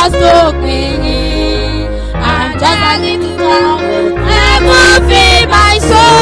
Jesus lópin yìí. I'm just a little girl. Heaven fill my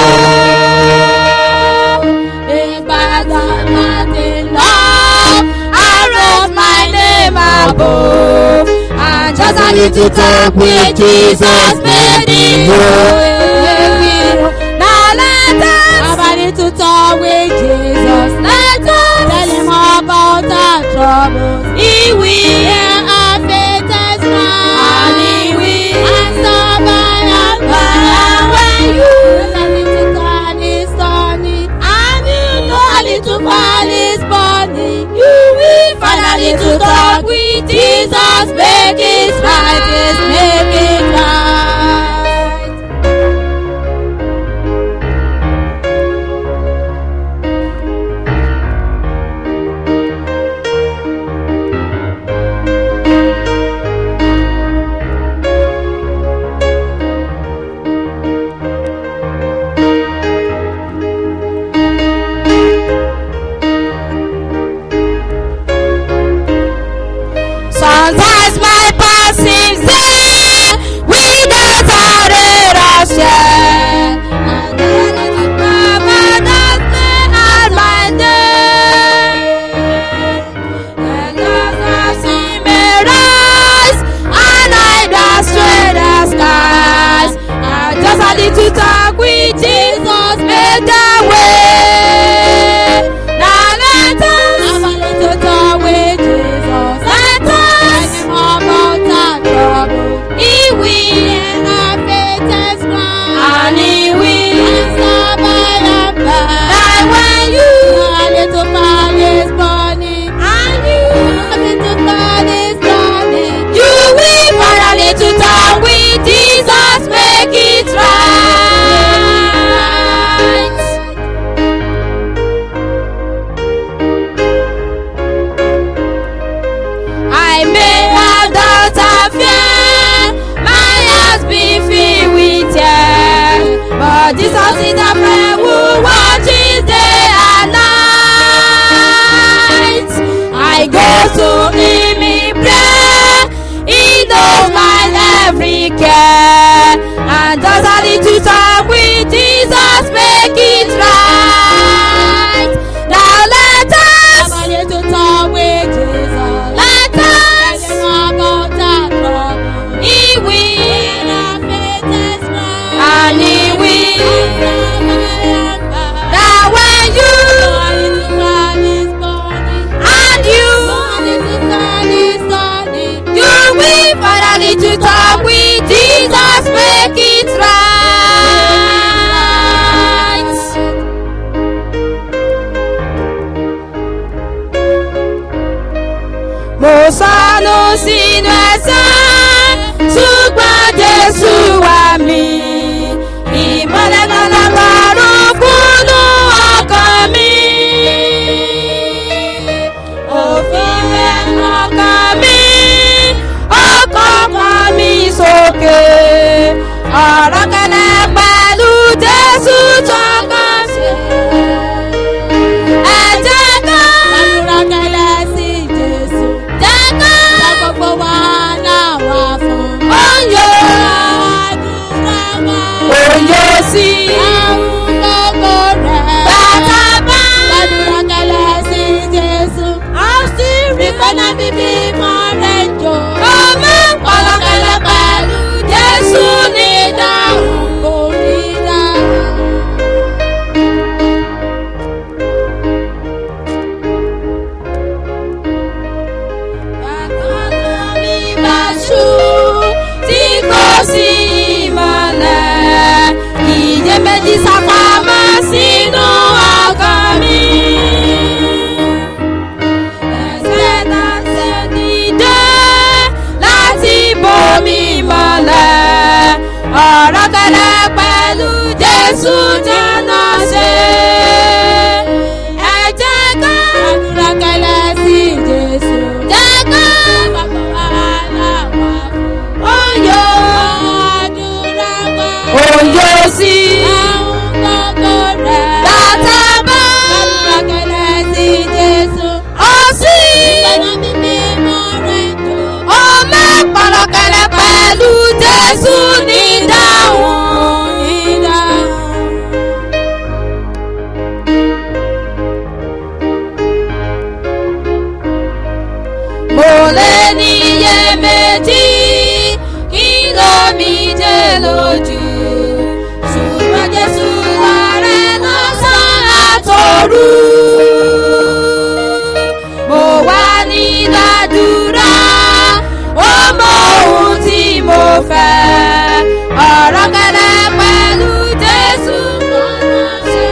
soul. Ìgbàgbọ́ láti lọ. I wrote my name above. I'm just a little talk with Jesus made it whole. Now let us have a little talk with Jesus. Let us tell him about our troubles. He will hear our faintest cry. And he will answer by and by. And when you a little turn is turning, and you know a little fall is burning, you will finally to talk with Jesus. Make it right, yes, make it right. Sometimes my path seems there without a ray of shine. And then it is Baba that may at my day. And as I see me rise, and I dash straight the skies. I just a little talk with Jesus, made the way. Now let us have a little talk with Jesus. Let us tell him about our trouble. He will hear our faintest cry. And he will answer by and by. Like when you a little fire is burning. And you a little fire is burning. You will finally to talk with Jesus. Make it right. I may have doubt and fear, my heart be filled with tears. But Jesus is a friend who watches day and night. I go to him in prayer, he knows my every care. And does a little talk with Jesus make it right. Now let us have a little talk with Jesus. Let us tell him about our trouble. He will hear our faintest cry. And he will Now when you and you you will finally to talk with Jesus make it right. mo sọnù sínú ẹ̀ṣẹ̀ ṣùgbọ́n jésù wà mí. ìmọ̀lẹ̀ náà lọ́rùn kúnnú ọkàn mi. òfin rẹ̀ lọ́kàn mi ọkàn kan mi sókè. ọ̀rọ̀ kẹlẹ́ pẹ̀lú jésù tọkàn sí. ẹ jẹ́ ká gbàdúrà kẹlẹ́ sí jésù. jẹ́ ká gbogbo wàhálà wà fún. oyo àdúrà wa. oyo sí. àwọn gbogbo rẹ̀. bàtà bá. gbàdúrà kẹlẹ́ sí jésù. a sì rí pẹ́lá bíbí mọ́ rẹ̀ jò. ọmọ pọ̀lọ́kẹlẹ́ pẹ̀lú jésù ní dáhùn. kò ní dáhùn. Ìbáṣu tí kò sí ìmọ̀lẹ̀, ìjẹ́ méjì sápamọ́ sínú ọkàn mi. Ẹsẹ̀ náà ṣe dìde láti bomi mọ́lẹ̀. Ọ̀rọ̀ kẹlẹ́ pẹ̀lú Jésù jẹ́nà ṣe. Ẹ jẹ́ ká àdúrà kẹlẹ́ sí Jésù. Jẹ́ ká bàbá wàhálà wà fún. Oyè àdúrà wa. Oyè sí. Àwọn gbogbo rẹ̀. Bàtà bá. Àdúrà kẹlẹ́ sí Jésù. Ó sì. Ìgbàna mímí mọ́ rẹ̀ jò. Ó máa. Jésù ní ìdáhùn ìdáhùn. mo lè níyè méjì kí ló mi dé lójú ṣùgbọ́n Jésù ààrẹ lọ́sàn àtòru. mo wà ní ládùúrà ó mọ ohun tí mo fẹ́ ọ̀rọ̀ kẹlẹ́ pẹ̀lú Jésù lọ́nà ṣe.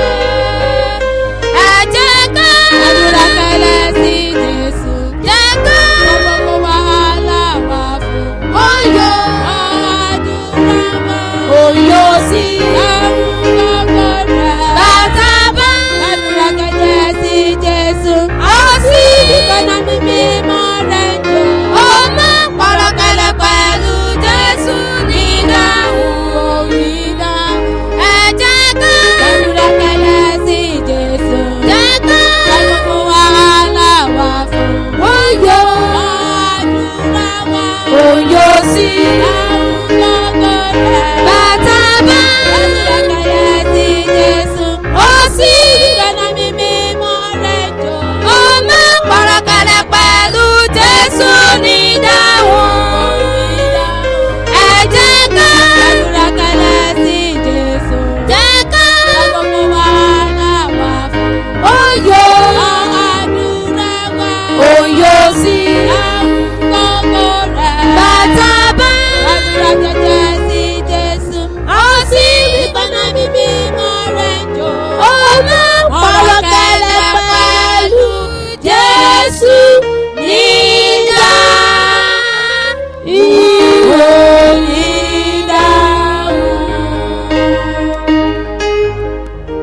ẹ jẹ́ ká àdúrà kẹlẹ́ sí Jésù jẹ́ ká gbogbo wàhálà wà fún. ó yọ àdúrà mọ́. ó yọ sí àwùjọ rẹ̀. bàtà bá àdúrà kẹlẹ́ sí Jésù. ó sì ìkànnà mímí mọ́ rẹ̀ jọ. ó máa pọ̀rọ̀ kẹlẹ́ pẹ̀lú Jésù ní ìdáhùn. ó ní ìdáhùn. ẹ jẹ́ ká àdúrà kẹlẹ́ sí Jésù. jẹ́ ká gbogbo wàhálà wà fún. ó yọ àdúrà wá. ó yọ sí àwùjọ rẹ̀. bàtà bá àdúrà kẹlẹ́ sí Jésù. ó sì ìkànnà mímí mọ́ rẹ̀ jọ. ó máa pọ̀rọ̀ kẹlẹ́ pẹ̀lú Jésù ní ìdáhùn. ẹ jẹ́ ká àdúrà kẹlẹ́ sí Jésù. jẹ́ ká gbogbo wàhálà wà fún. ó yọ àdúrà wá. ó yọ sí àwùjọ rẹ̀. bàtà bá àdúrà kẹlẹ́ sí Jésù. ó sì ìkànnà mímí mọ́ rẹ̀ jọ. ó máa pọ̀rọ̀ kẹlẹ́ pẹ̀lú Jésù nígbà ìdáhùn.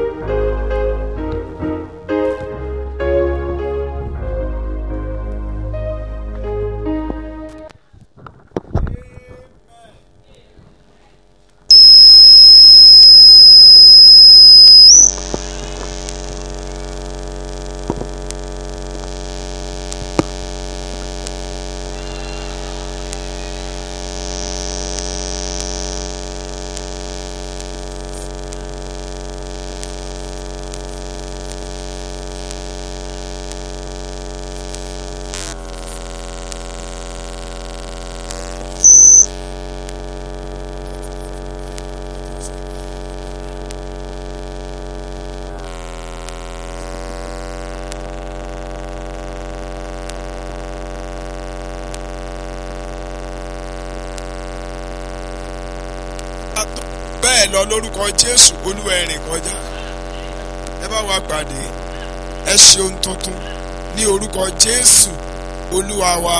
bẹ́ẹ̀ lọ lórúkọ jésù olúwa ẹ̀rìn kọjá ẹ bá wa pàdé ẹ ṣe ohun tuntun ní orúkọ jésù olúwa wa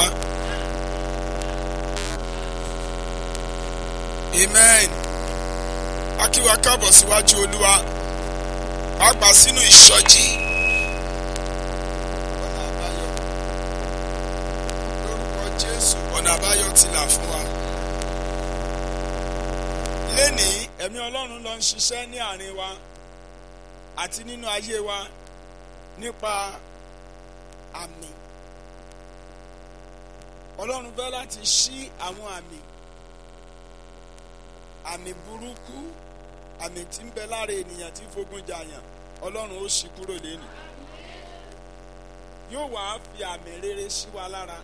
amen akíwa káàbọ̀ síwájú olúwa pàápàá sínú ìsọjí ọ̀nà àbáyọ lórúkọ jésù ọ̀nà àbáyọ ti là fún wa lénìí ẹ̀mí ọlọ́run ló ń ṣiṣẹ́ ní àárín wa àti nínú ayé wa nípa àmì ọlọ́run fẹ́ láti ṣí àwọn àmì àmì burúkú àmì tí ń bẹ lára ènìyàn tí fogun jàyàn ọlọ́run ó ṣí kúrò lẹ́nu yóò wá fi àmì rere sí wa lára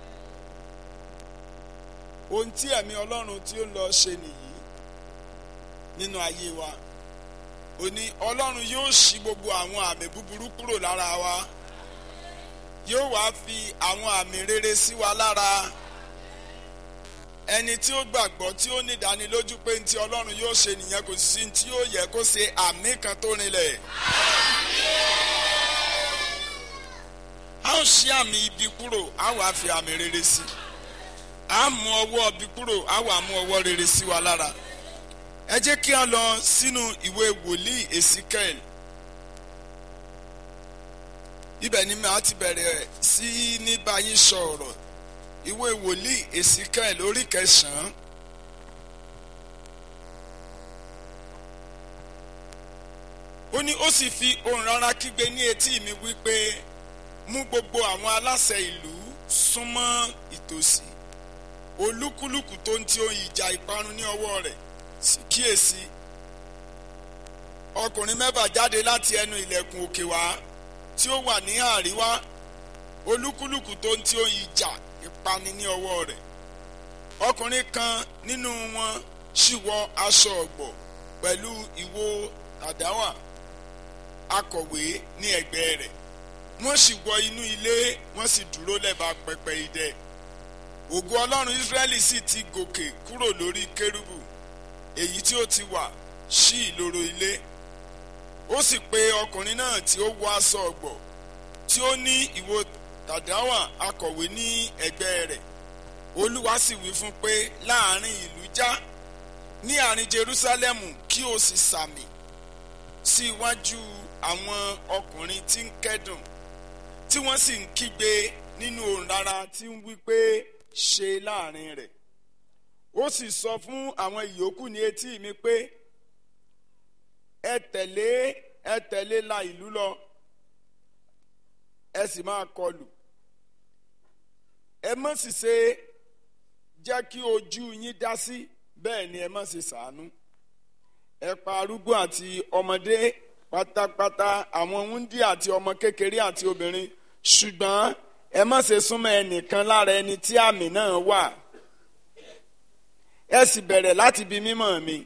ohun tí ẹ̀mí ọlọ́run tí ó ń lọ ṣe nìyí nínú ayé wa òní ọlọ́run yóò ṣí gbogbo àwọn àmì búburú kúrò lára wa yóò wá fi àwọn àmì rere sí wa lára ẹni tí ó gbàgbọ́ tí ó ní ìdánilójú pé ntí ọlọ́run yóò ṣe nìyẹn kò sí tí ó yẹ kó ṣe àmì kan tó rinlẹ̀. a ó ṣí àmì ibi kúrò a wàá fi àmì rere sí a mú ọwọ́ ibi kúrò a wàá mú ọwọ́ rere sí wa lára ẹ jẹ́ kí a lọ sínú ìwé wòlíì Èsíkẹ́ẹ̀lì ibẹ̀ ni màá ti bẹ̀rẹ̀ sí ní báyìí sọ̀rọ̀ ìwé wòlíì Èsíkẹ́ẹ̀lì orí kẹsàn-án ó ní ó sì fi ohùn rárá kígbe ní etí mi wípé mú gbogbo àwọn aláṣẹ ìlú súnmọ́ ìtòsí olúkúlùkù tó ń ti ohun ìjà ìparun ní ọwọ́ rẹ̀ sì kíyèsí ọkùnrin mẹ́fà jáde láti ẹnu ilẹ̀kùn òkè wá tí ó wà ní àríwá olúkúlùkù tó ń ti ohun ìjà ìpani ní ọwọ́ rẹ̀ ọkùnrin kan nínú wọn sì wọ aṣọ ọ̀gbọ̀ pẹ̀lú ìwo àdáwà akọ̀wé ní ẹ̀gbẹ́ rẹ̀ wọ́n sì wọ inú ilé wọ́n sì dúró lẹ́bàá pẹpẹ idẹ ògo ọlọ́run israẹli sì ti gòkè kúrò lórí kérúbù èyí tí ó ti wà sí ìloro ilé ó sì pe ọkùnrin náà tí ó wọ aṣọ ọ̀gbọ̀ tí ó ní ìwo tàdáwà akọ̀wé ní ẹ̀gbẹ́ rẹ̀ olúwa sì wí fún pé láàrin ìlú já ní àárín jerúsálẹ́mù kí o sì sàmì sí iwájú àwọn ọkùnrin tí ń kẹ́dùn tí wọ́n sì ń kígbe nínú òun rárá tí ń wí pé ṣe láàrin rẹ̀ ó sì sọ fún àwọn ìyókù ní etí mi pé ẹ tẹ̀lé ẹ tẹ̀lé la ìlú lọ ẹ sì máa kọlù ẹ má sì ṣe jẹ́ kí ojú yín dá sí bẹ́ẹ̀ ni ẹ má ṣe ṣàánú ẹ pa arúgbó àti ọmọdé pátápátá àwọn wúndí àti ọmọ kékeré àti obìnrin ṣùgbọ́n ẹ má ṣe súnmọ́ ẹnìkan lára ẹni tí àmì náà wà ẹ sì bẹ̀rẹ̀ láti bi mímọ́ mi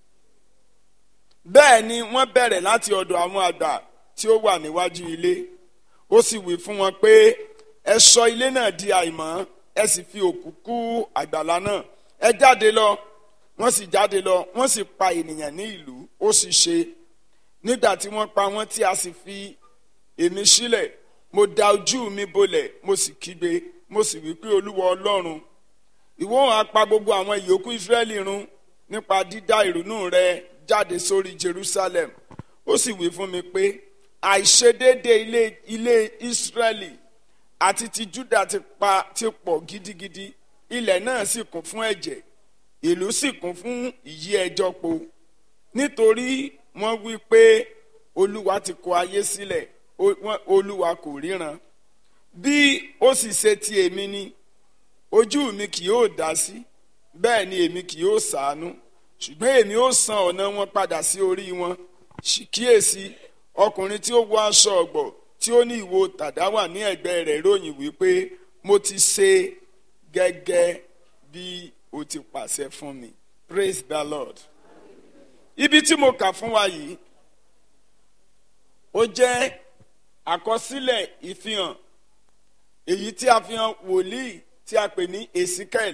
bẹ́ẹ̀ ni wọ́n bẹ̀rẹ̀ láti ọ̀dọ̀ àwọn àgbà tí ó wà níwájú ilé ó sì wí fún wọn pé ẹ sọ ilé náà di àìmọ́ ẹ sì fi òkú kú àgbàlá náà ẹ jáde lọ wọ́n sì jáde lọ wọ́n sì pa ènìyàn ní ìlú ó sì ṣe nígbà tí wọ́n pa wọ́n tí a sì fi èmi sílẹ̀ mo da ojú mi bolẹ̀ mo sì kígbe mo sì wí pé olúwa ọlọ́run ìwọ á pa gbogbo àwọn ìyókù israẹli run nípa dídá ìrònú rẹ jáde sórí jerusalem ó sì wí fún mi pé àìṣedéédé ilé ilé israẹli àti ti juda ti pa ti pọ̀ gidigidi ilẹ̀ náà sì kún fún ẹ̀jẹ̀ ìlú sì kún fún ìyí ẹjọ́ po nítorí wọ́n wí pé olúwa ti kọ ayé sílẹ̀ olúwa kò ríran bí ó sì ṣe ti èmi ni ojú mi kì yóò dá sí bẹ́ẹ̀ ni èmi kì yóò ṣàánú ṣùgbọ́n èmi ó san ọ̀nà wọn padà sí orí wọn kíyèsí ọkùnrin tí ó wọ aṣọ ọ̀gbọ̀ tí ó ní ìwo tàdáwà ní ẹ̀gbẹ́ rẹ̀ ròyìn wípé mo ti ṣe gẹ́gẹ́ bí o ti pàṣẹ fún mi praise the lord ibi tí mo kà fún wa yìí ó jẹ́ àkọsílẹ̀ ìfihàn èyí tí a fi hàn wòlíì tí a pè ní ezekiel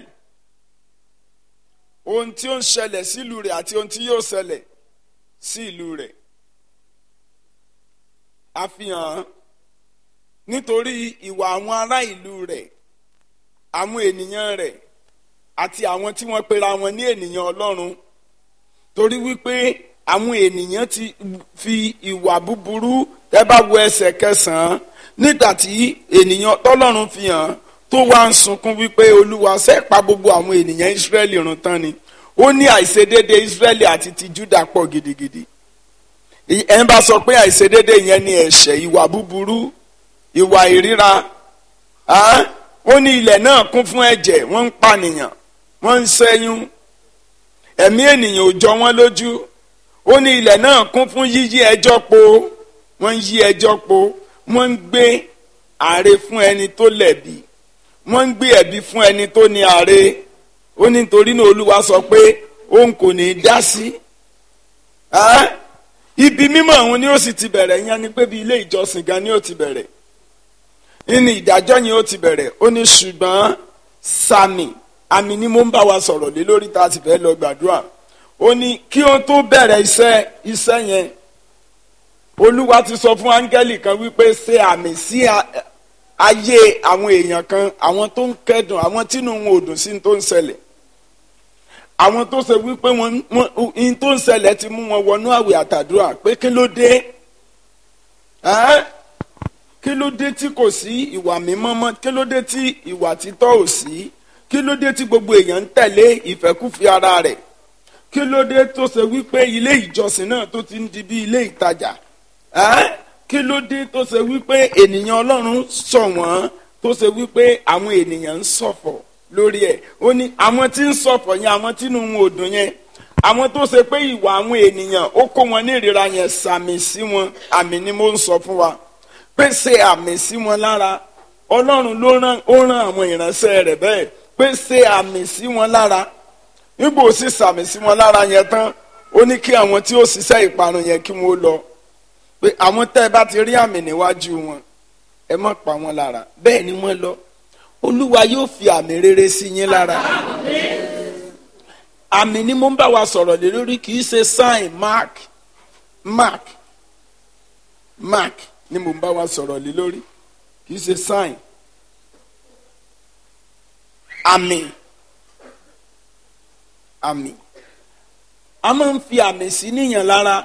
ohun tí ó ń ṣẹlẹ̀ sílùú rẹ̀ àti ohun tí yóò ṣẹlẹ̀ sí ìlú rẹ̀ a fi hàn nítorí ìwà àwọn ará ìlú rẹ̀ àwọn ènìyàn rẹ̀ àti àwọn tí wọ́n pera wọn ní ènìyàn ọlọ́run torí wípé àwọn ènìyàn ti fi ìwà búburú ẹ bá wo ẹsẹ̀ kẹsàn-án nígbà tí ènìyàn tọ́lọ́run fi hàn tó wá ń sunkún wípé olúwa ṣe pa gbogbo àwọn ènìyàn ìsírẹ́lì run tán ni ó ní àìṣedéédé ìsírẹ́lì àti ti júdà pọ̀ gidigidi ẹ̀ ń bá sọ pé àìṣedéédé yẹn ni ẹ̀ṣẹ̀ ìwà búburú ìwà ìríra ó ní ilẹ̀ náà kún fún ẹ̀jẹ̀ wọ́n ń pànìyàn wọ́n ń ṣẹ́yún ẹ̀mí ènìyàn ò jọ wọ́n lójú ó ní ilẹ̀ náà kún fún yíyí ẹjọ́ po wọ́n ń yí ẹjọ́ po wọ́n ń gbé àre fún ẹni tó lẹ̀bi wọ́n ń gbé ẹ̀bi fún ẹni tó ní àre ó ní nítorí náà olúwa sọ pé òun kò ní í dá sí ibi mímọ́ òun ni ó sì ti bẹ̀rẹ̀ yẹn ni pé bí ilé ìjọsìn gan ni ó ti bẹ̀rẹ̀ ní ìdájọ́ yẹn ó ti bẹ̀rẹ̀ ó ní ṣùgbọ́n sami àmì ni mo ń bá wa sọ̀rọ̀ lé lórí tá a ti fẹ́ lọ gbàdúrà ó ní kí ó tó bẹ̀rẹ̀ iṣẹ́ iṣẹ́ yẹn olúwa ti sọ fún áńgẹ́lì kan wípé ṣe àmì sí ayé àwọn èèyàn kan àwọn tó ń kẹ́dùn àwọn tínú wọn ò dùn sí tó ń ṣẹlẹ̀ àwọn tó ṣe wípé wọn in tó ń ṣẹlẹ̀ ti mú wọn wọnú àwẹ̀ àtàdúrà pé kí ló dé kí ló dé tí kò sí ìwà mímọ́ mọ́ kí ló dé tí ìwà títọ́ ò sí kí ló dé tí gbogbo èèyàn ń tẹ̀lé ìfẹ́kúfẹ̀ẹ́ ara rẹ̀ kí ló dé tó ṣe wípé ilé ìjọsìn náà tó ti ń di bí ilé ìtajà kí ló dé tó ṣe wípé ènìyàn ọlọ́run sọ wọ́n tó ṣe wípé àwọn ènìyàn ń ṣọ̀fọ̀ lórí ẹ̀ ó ní àwọn tí ń sọ̀fọ̀ yẹn àwọn tí inú wọn ò dùn yẹn àwọn tó ṣe pé ìwà àwọn ènìyàn ó kó wọn ní ìríra yẹn sàmì sí wọn àmì ni mo ń sọ fún wa pé ṣe àmì sí wọn lára ọlọ́run ló rán ó rán àwọn ìránṣẹ́ rẹ̀ bẹ́ẹ̀ pé ṣe àmì sí wọn lára nígbà ó sì sàmì sí wọn lára yẹn tán ó ní kí àwọn tí ó ṣiṣẹ́ ìparun yẹn kí wọ́n lọ pé àwọn tẹ́ ẹ bá ti rí àmì níwájú wọn ẹ má pa wọn lára bẹ́ẹ̀ ni wọ́n lọ olúwa yóò fi àmì rere sí yín lára àmì ni mo ń bá wa sọ̀rọ̀ lé lórí kì í ṣe sign mark mark mark ni mo ń bá wa sọ̀rọ̀ lé lórí kì í ṣe sign àmì àmì a máa ń fi àmì sí níyàn lára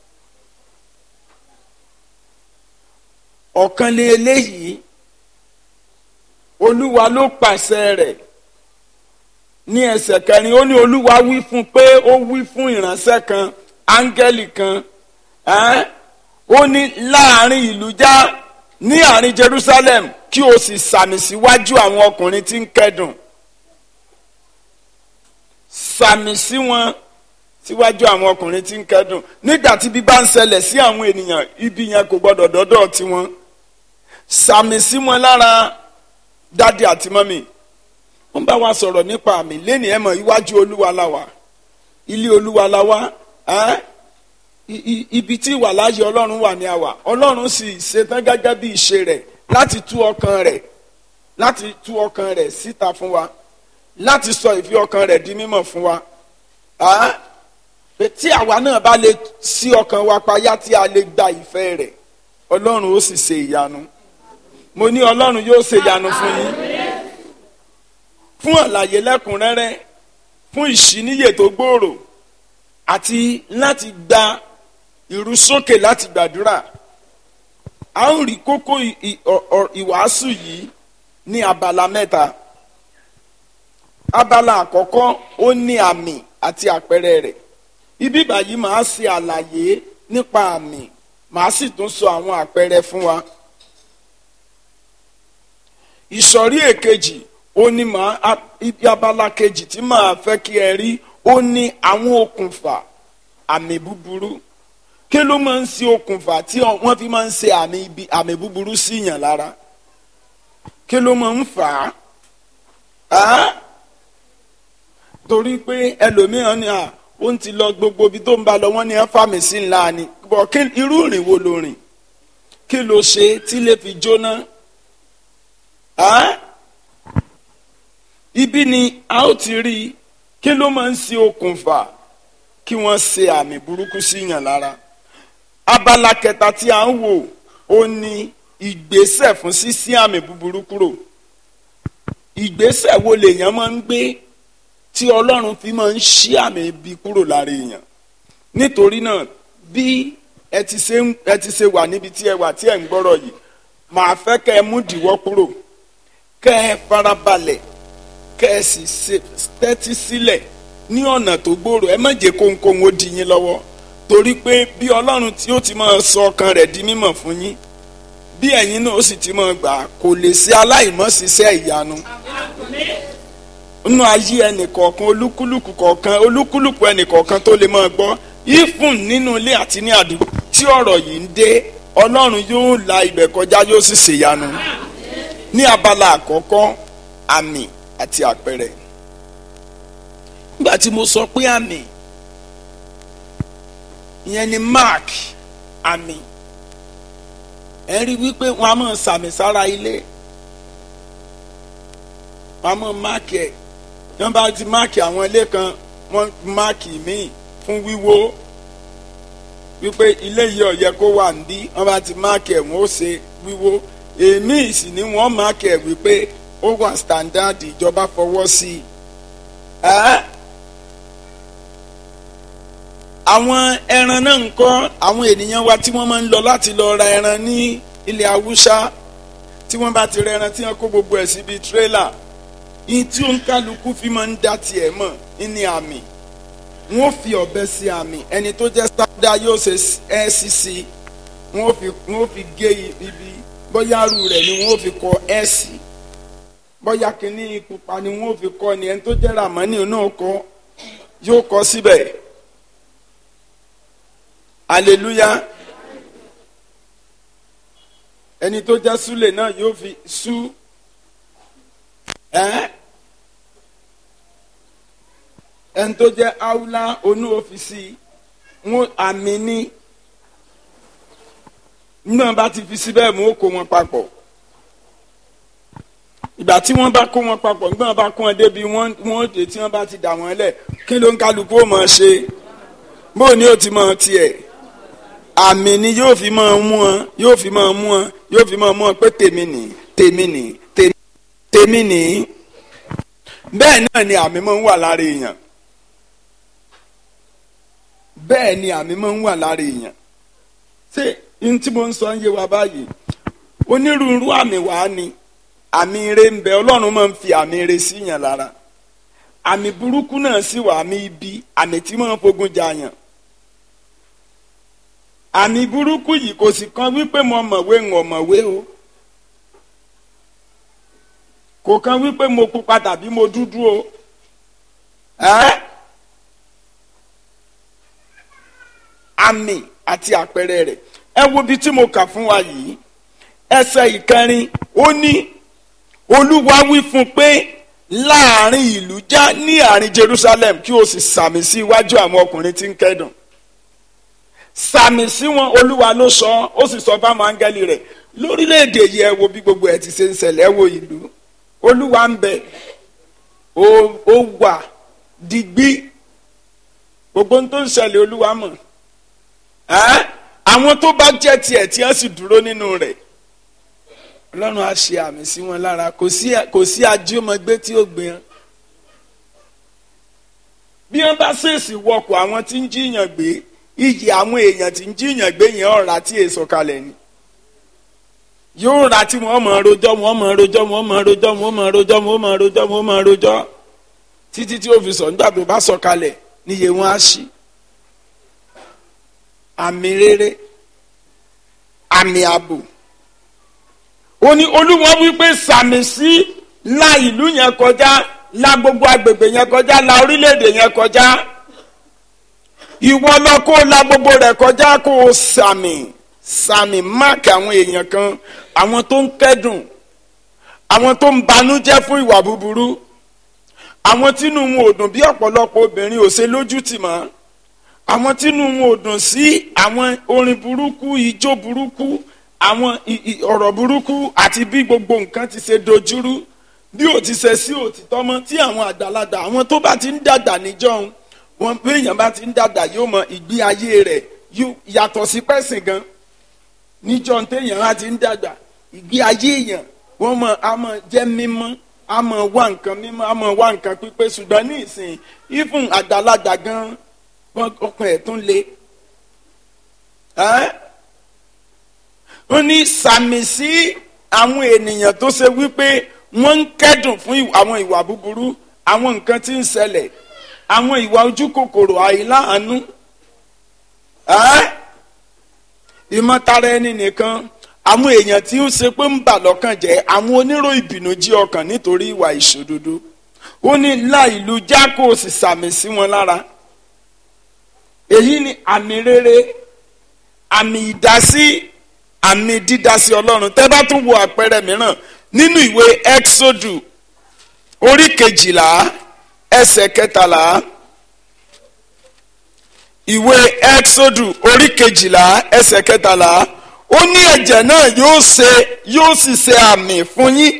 ọ̀kan lé eléyìí olúwa ló pàṣẹ rẹ̀ ní ẹsẹ̀ kẹrin ó ní olúwa wí fún pé ó wí fún ìránṣẹ́ kan áńgẹ́lì kan ẹ́n ó ní láàrin ìlú já ní àárín Jerusalem kí o sì sàmì síwájú àwọn ọkùnrin tí ń kẹ́dùn sàmì sí wọn síwájú àwọn ọkùnrin tí ń kẹ́dùn nígbà tí bí bá ń ṣẹlẹ̀ sí àwọn ènìyàn ibi yẹn kò gbọdọ̀ dọ́dọ̀ tiwọn sàmì sí wọn lára dádì àti mọ́mì wọ́n bá wa sọ̀rọ̀ nípa àmì lẹ́nu ẹ̀ mọ̀ iwájú olúwa la wà ilé olúwa la wà ẹ́ ibi tí ìwà láàyè ọlọ́run wà ní àwà ọlọ́run sì ṣetán gẹ́gẹ́ bí ìṣe rẹ̀ láti tú ọkàn rẹ̀ láti tú ọkàn rẹ̀ síta fún wa láti sọ ìfi ọkàn rẹ̀ di mímọ̀ fún wa tí àwa náà bá lè ṣí ọkàn wa payá tí a lè gba ìfẹ́ rẹ̀ ọlọ́run ó sì ṣe ìyanu mo ní ọlọ́run yóò ṣe ìyanu fún yín fún àlàyé lẹ́kùnrẹ́rẹ́ fún ìṣíníyè tó gbòòrò àti láti gba ìrúsókè láti gbàdúrà a ó rí kókó ìwàásù yìí ní abala mẹ́ta abala àkọ́kọ́ ó ní àmì àti àpẹẹrẹ rẹ̀ ibi báyìí màá ṣe àlàyé nípa àmì màá sì tún sọ àwọn àpẹẹrẹ fún wa ìsọ̀rí èkejì ó ní màá ibi abala kejì tí màá fẹ́ kí ẹ rí ó ní àwọn okùnfà àmì búburú kí ló máa ń ṣe okùnfà tí wọ́n fi máa ń ṣe àmì ibi àmì búburú sí yàn lára kí ló máa ń fà á torí pé ẹlòmíràn ni à ó ń ti lọ gbogbo ibi tó ń bá lọ wọ́n ní ẹ fàmì sí ńlá ni bọ̀ kí irú ìrìn wo ló rìn kí ló ṣe tí lè fi jóná ibi ni a ó ti rí i kí ló máa ń ṣe okùnfà kí wọ́n ṣe àmì burúkú sí yàn lára abala kẹta tí a ń wò ó ní ìgbésẹ̀ fún ṣíṣí àmì búburú kúrò ìgbésẹ̀ wo lèèyàn máa ń gbé tí ọlọ́run fi máa ń ṣí àmì ibi kúrò lára èèyàn nítorí náà bí ẹ ti ṣe ẹ ti ṣe wà níbi tí ẹ wà tí ẹ ń gbọ́rọ̀ yìí màá fẹ́ kẹ́ ẹ mú dìwọ́ kúrò kẹ́ ẹ farabalẹ̀ kẹ́ ẹ sì ṣe tẹ́tí sílẹ̀ ní ọ̀nà tó gbòòrò ẹ má jẹ́ kóńkóń ó di yín lọ́wọ́ torí pé bí ọlọ́run tí ó ti máa sọ ọkàn rẹ̀ di mímọ̀ fún yín bí ẹ̀yin náà ó sì ti máa gbà kò lè ṣe aláìmọ́ṣiṣẹ́ ìyanu nínú ayé ẹnìkọ̀ọ̀kan olúkúlùkù kọ̀ọ̀kan olúkúlùkù ẹnìkọ̀ọ̀kan tó lè máa gbọ́ ìfún nínú ilé àti ní àdúgbò tí ọ̀rọ̀ yìí ń dé ọlọ́run yóò la ibẹ̀ kọjá yóò sì ṣèyanu ní abala àkọ́kọ́ àmì àti àpẹẹrẹ nígbà tí mo sọ pé àmì ìyẹn ni mark àmì ẹ rí wípé wọn a máa sàmì sára ilé wọn a máa máàkì ẹ wọn bá ti máàkì àwọn ilé kan wọn máàkì míì fún wíwó wípé ilé yìí ó yẹ kó wà níbí wọn bá ti máàkì ẹ wọn ó ṣe wíwó èmi sì ni wọn máàkì ẹ wípé ó wà standard ìjọba fọwọ́ sí i. àwọn ẹran náà ń kọ́ àwọn ènìyàn wa tí wọ́n máa ń lọ láti lọ ra ẹran ní ilẹ̀ haúsá tí wọ́n bá ti ra ẹran tí wọ́n kó gbogbo ẹ̀ síbi tírélà yìí tí ó ń kálukú fi máa ń dá tiẹ̀ mọ̀ ní àmì wọ́n fi ọ̀bẹ sí àmì ẹni tó jẹ́ sáúdà yóò ṣe ẹ́ sí sí wọ́n fi wọ́n fi gé ibi bóyá arú rẹ̀ ni wọ́n fi kọ ẹ́ sí bóyá kínní pupa ni wọ́n fi kọ́ ni ẹni tó jẹ́ ramani náà kọ́ yóò kọ́ síbẹ̀ hallelujah ẹni tó jẹ́ súlè náà yóò fi sú ẹ́ ẹni tó jẹ́ áúlá onú ọ́fíìsì wọn àmì ní náà bá ti fi síbẹ̀ mú kó wọn papọ̀ ìgbà tí wọ́n bá kó wọn papọ̀ nígbà wọ́n bá kó wọn débi wọ́n wọ́n dé tí wọ́n bá ti dà wọ́n lẹ̀ kí ló ń kálukú ó mọ̀ ṣe bóun ni ó ti mọ̀ tiẹ̀ àmì ni yóò fi máa mú wọn yóò fi máa mú wọn yóò fi máa mú wọn pé tèmi nì tèmi nì tèmi tèmi nì bẹ́ẹ̀ náà ni àmì máa ń wà lára èèyàn bẹ́ẹ̀ ni àmì máa ń wà lára èèyàn ṣé n tí mo ń sọ ń yé wa báyìí onírúurú àmì wàá ni àmì ire ń bẹ ọlọ́run máa ń fi àmì ire sí yàn lára àmì burúkú náà sì wà àmì ibi àmì tí máa ń fogun jà yàn àmì burúkú yìí kò sì kan wípé mo mọ̀wé ń ọ̀mọ̀wé o kò kan wípé mo pupa tàbí mo dúdú o ẹ́ àmì àti àpẹẹrẹ rẹ̀ ẹ wo bí tí mo kà fún wa yìí ẹsẹ̀ ìkẹrin ó ní olúwa wí fún pé láàrin ìlú já ní àárín Jerusalem kí o sì sàmì sí iwájú àwọn ọkùnrin tí ń kẹ́dùn sàmì sí wọn olúwa ló sọ ó sì sọ fáwọn áńgẹ́lì rẹ̀ lórílẹ̀‐èdè yìí ẹ wo bí gbogbo ẹ ti ṣe ń ṣẹlẹ̀ ẹ wo ìlú olúwa ń bẹ ó ó wà digbí gbogbo ohun tó ń ṣẹlẹ̀ olúwa mọ̀ ẹ́ àwọn tó bá jẹ́ tiẹ̀ tí wọ́n sì dúró nínú rẹ̀ ọlọ́run á ṣe àmì sí wọn lára kò sí kò sí ajíọmọgbé tí ó gbé hàn bí wọ́n bá ṣèèṣì wọkọ̀ àwọn tí ń jíyàn gbé iyì àwọn èèyàn tí ń jíyàn gbé yẹn ọ̀rá tí èso kalẹ̀ ni yóò ra tí wọ́n mọ̀ rojọ́ wọ́n mọ̀ rojọ́ wọ́n mọ̀ rojọ́ wọ́n mọ̀ rojọ́ wọ́n mọ̀ rojọ́ wọ́n mọ̀ rojọ́ títí tí ó fi sọ nígbà tó bá sọ kalẹ̀ níye wọn á ṣí àmì rere àmì ààbò ó ní olúwa wípé sàmì sí la ìlú yẹn kọjá la gbogbo agbègbè yẹn kọjá la orílẹ̀-èdè yẹn kọjá ìwọ lọ kó la gbogbo rẹ̀ kọjá kó o sàmì sàmì máàkì àwọn èèyàn kan àwọn tó ń kẹ́dùn àwọn tó ń banújẹ́ fún ìwà búburú àwọn tínú wọn ò dùn bí ọ̀pọ̀lọpọ̀ obìnrin ò ṣe lójú tì mọ́ àwọn tínú wọn ò dùn sí àwọn orin burúkú ijó burúkú àwọn ọ̀rọ̀ burúkú àti bí gbogbo nǹkan ti ṣe dojúrú bí ò ti ṣe sí òtítọ́ mọ́ tí àwọn àgbàlagbà àwọn tó bá ti ń dàgbà níjọ́un wọn bí èèyàn bá ti ń dàgbà yóò mọ ìgbé ayé rẹ̀ yàtọ̀ sí pẹ́sìn gan níjọ́un téèyàn á ti ń dàgbà ìgbé ayé èèyàn wọ́n mọ a mọ jẹ́ mímọ́ a mọ wá nǹkan mímọ́ a mọ wá nǹkan pípé ṣùgbọ́n ní ìsìn ìfún àgbàlagbà gan ọkàn ẹ̀ tún le ó ní sàmì sí àwọn ènìyàn tó ṣe wípé wọ́n ń kẹ́dùn fún àwọn ìwà búburú àwọn nǹkan tí ń ṣẹlẹ̀ àwọn ìwà ojú kòkòrò àìláàánú ìmọ̀tara ẹni nìkan àwọn èèyàn tí ó ṣe pé ń bà lọ́kàn jẹ́ àwọn onírò ìbìnújẹ́ ọkàn nítorí ìwà ìṣòdodo ó ní la ìlú jákò sì sàmì sí wọn lára èyí ni àmì rere àmì ìdásí àmì dídásí ọlọ́run tẹ́ bá tún wo àpẹẹrẹ mìíràn nínú ìwé exodu orí kejìlá ẹsẹ̀ kẹtàlá ìwé exodu orí kejìlá ẹsẹ̀ kẹtàlá ó ní ẹ̀jẹ̀ náà yóò ṣe yóò sì ṣe àmì fún yín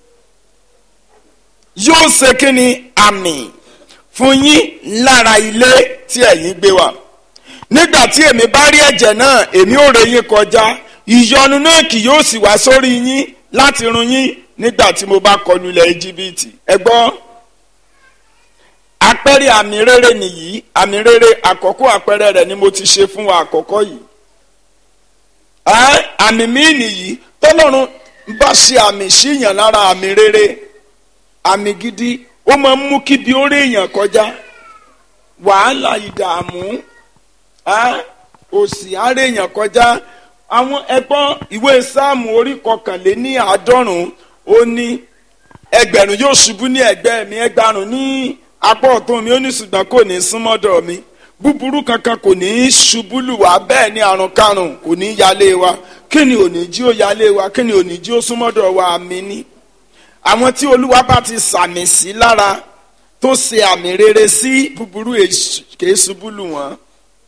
yóò ṣe kí ni àmì fún yín lára ilé tí ẹ̀yin gbé wà nígbà tí èmi bá rí ẹ̀jẹ̀ náà èmi ò rè yín kọjá ìyọnu náà kì yóò sì wá sórí yín láti run yín nígbà tí mo bá kọlu ilẹ̀ íjíbítì ẹ gbọ́ àpẹẹrẹ àmì rere nìyí àmì rere àkọ́kọ́ àpẹẹrẹ rẹ̀ ni mo ti ṣe fún wa àkọ́kọ́ yìí àmì míì nìyí tọ́lọ́run bá ṣe àmì síyàn lára àmì rere àmì gidi ó máa ń mú kí bí ó rí èèyàn kọjá wàhálà ìdààmú òsì á rí èèyàn kọjá àwọn ẹgbọ́n ìwé sáàmù orí kọkànléní àádọ́rùn-ún ó ní ẹgbẹ̀rún yóò ṣubú ní ẹ̀gbẹ́ mi ẹgbàrún ní apá ọ̀tún mi ó ní ṣùgbọ́n kò ní súnmọ́dọ̀ mi búburú kankan kò ní í ṣubú lù wá bẹ́ẹ̀ ni àrùn karùn kò ní í yálé wa kí ni ò ní jí ó yálé wa kí ni ò ní jí ó súnmọ́dọ̀ wa àmì ní. àwọn tí olúwa bá ti sàmì sí lára tó ṣe àmì rere sí búburú kì í ṣubú lù wọ́n.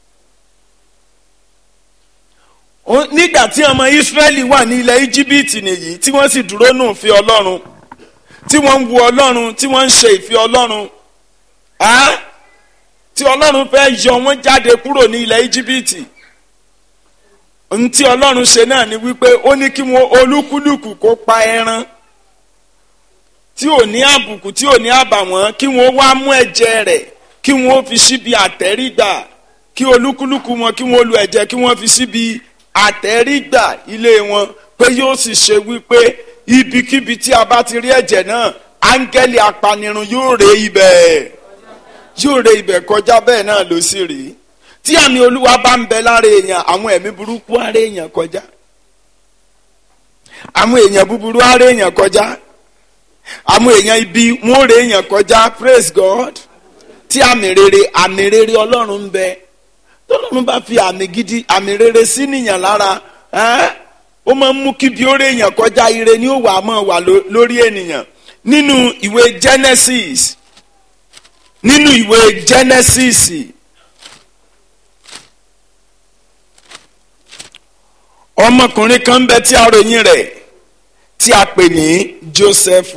nígbà tí ọmọ Ísírẹ́lì wà ní ilẹ̀ íjíbítì nìyí tí wọ́n sì dúró nù fi ọlọ́run tí wọ́n ń wo ọlọ́run tí wọ́n ń ṣe ìfẹ́ ọlọ́run tí ọlọ́run fẹ́ yọ wọ́n jáde kúrò ní ilẹ̀ íjíbítì ohun tí ọlọ́run ṣe náà ni wípé ó ní kí wọ́n olúkúlùkù kó pa ẹran tí ò ní àbùkù tí ò ní àbàwọ́n kí wọ́n wá mú ẹ̀jẹ̀ rẹ̀ kí wọ́n fi síbi àtẹ́rígbà kí olúkúlùkù wọn kí wọ́n lu ẹ̀jẹ̀ kí wọ́n fi síbi àtẹ́rígbà ilé wọn pé yóò sì ṣe wípé ibikíbi tí a bá ti rí ẹ̀jẹ̀ náà áńgẹ́lì apanirun yóò ré ibẹ̀ yóò ré ibẹ̀ kọjá bẹ́ẹ̀ náà ló sì rí tí àmì olúwa bá ń bẹ lára èèyàn àwọn ẹ̀mí burúkú á ré èèyàn kọjá àwọn èèyàn búburú á ré èèyàn kọjá àwọn èèyàn ibi wọn ò ré èèyàn kọjá praise God tí àmì rere àmì rere ọlọ́run ń bẹ tọ́lọ́run bá fi àmì gidi àmì rere sí nìyàn lára ẹ́ẹ́ ó máa ń mú kí bí ó rí èèyàn kọjá ire ni ó wà á máa wà lórí ènìyàn nínú ìwé Genesis nínú ìwé Genesis ọmọkùnrin kan ń bẹ tí a ròyìn rẹ̀ tí a pè ní Joseph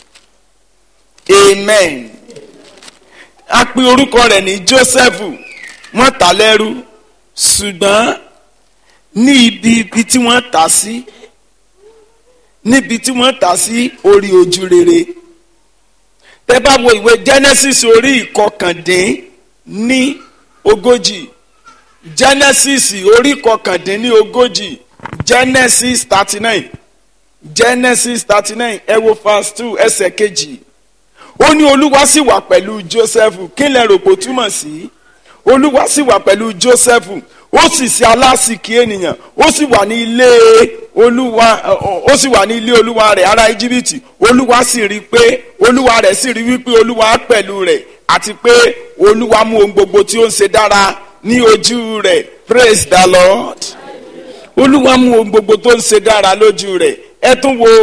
amen a pè orúkọ rẹ̀ ní Joseph wọ́n tà lẹ́rú ṣùgbọ́n ní ibi ibi tí wọ́n tà sí níbi tí wọ́n tà sí orí ojú rere tẹ́ bá wo ìwé Genesis orí ìkọkàndín ní ogójì Genesis orí ìkọkàndín ní ogójì Genesis thirty nine Genesis thirty nine ẹ wo verse two ẹsẹ̀ kejì ó ní Olúwa sì wà pẹ̀lú Joseph kí lẹ rò pé ó túmọ̀ sí Olúwa sì wà pẹ̀lú Joseph ó sì ṣe alásìkí ènìyàn ó sì wà ní ilé olúwa ó sì wà ní ilé olúwa rẹ̀ ará íjíbítì olúwa sì rí pé olúwa rẹ̀ sì rí wípé olúwa pẹ̀lú rẹ̀ àti pé olúwa mú ohun gbogbo tí ó ń ṣe dára ní ojú rẹ̀ praise the lord olúwa mú ohun gbogbo tó ń ṣe dára lójú rẹ̀ ẹ tún wo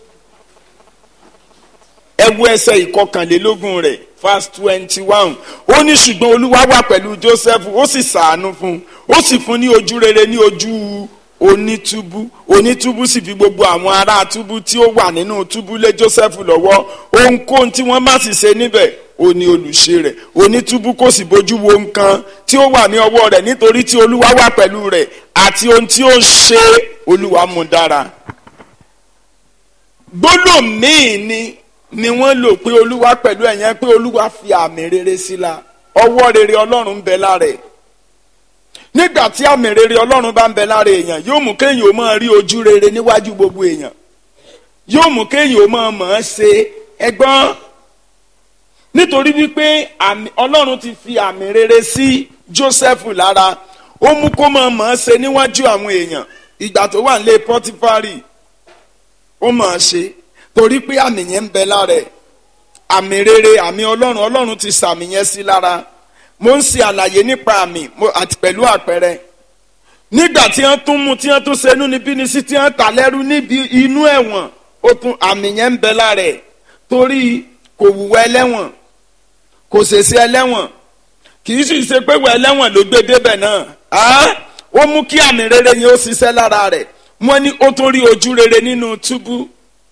ẹ wo ẹsẹ̀ ìkọkànlélógún rẹ̀ verse twenty one ó ní ṣùgbọ́n olúwa wà pẹ̀lú joseph ó sì ṣàánú fún un ó sì fún ní ojú rere ní ojú onítúbú onítúbú sì fi gbogbo àwọn ará túbú tí ó wà nínú túbú lé joseph lọ́wọ́ ohunkóhun tí wọ́n bá sì ṣe níbẹ̀ ó ní olùṣe rẹ̀ onítúbú kò sì bójú wo nǹkan tí ó wà ní ọwọ́ rẹ̀ nítorí tí olúwa wà pẹ̀lú rẹ̀ àti ohun tí ó ń ṣe olúwa mú dára gbólóhùn míì ni ni wọ́n lò pé olúwa pẹ̀lú ẹ̀yẹn pé olúwa fi àmì rere sí la ọwọ́ rere ọlọ́run ń bẹ lára ẹ̀ nígbà tí àmì rere ọlọ́run bá ń bẹ lára èèyàn yóò mú kéèyàn ó máa rí ojú rere níwájú gbogbo èèyàn yóò mú kéèyàn ó máa mọ̀ ọ́n ṣe ẹgbọ́n nítorí wípé ọlọ́run ti fi àmì rere sí Joseph lára ó mú kó máa mọ̀ ọ́n ṣe níwájú àwọn èèyàn ìgbà tó wà nílé Pọ́tífárì ó mọ̀ ọ́n ṣe torí pé àmì yẹn ń bẹ lára ẹ̀ àmì rere àmì ọlọ́run ọlọ́run ti sàmì yẹn sí lára mo ń ṣe àlàyé nípa àmì àti pẹ̀lú àpẹẹrẹ nígbà tí wọ́n tún mú tí wọ́n tún ṣe inú níbí ni sí tí wọ́n tà lẹ́rú níbi inú ẹ̀wọ̀n ó tún àmì yẹn ń bẹ lára ẹ̀ torí kò wùwọ́ ẹlẹ́wọ̀n kò ṣèṣe ẹlẹ́wọ̀n kì í sì ṣe pé wọ ẹlẹ́wọ̀n ló gbé débẹ̀ náà ó mú kí àmì rere yẹn ó ṣiṣẹ́ lára rẹ̀ wọ́n ní ó tún rí ojú rere nínú túbú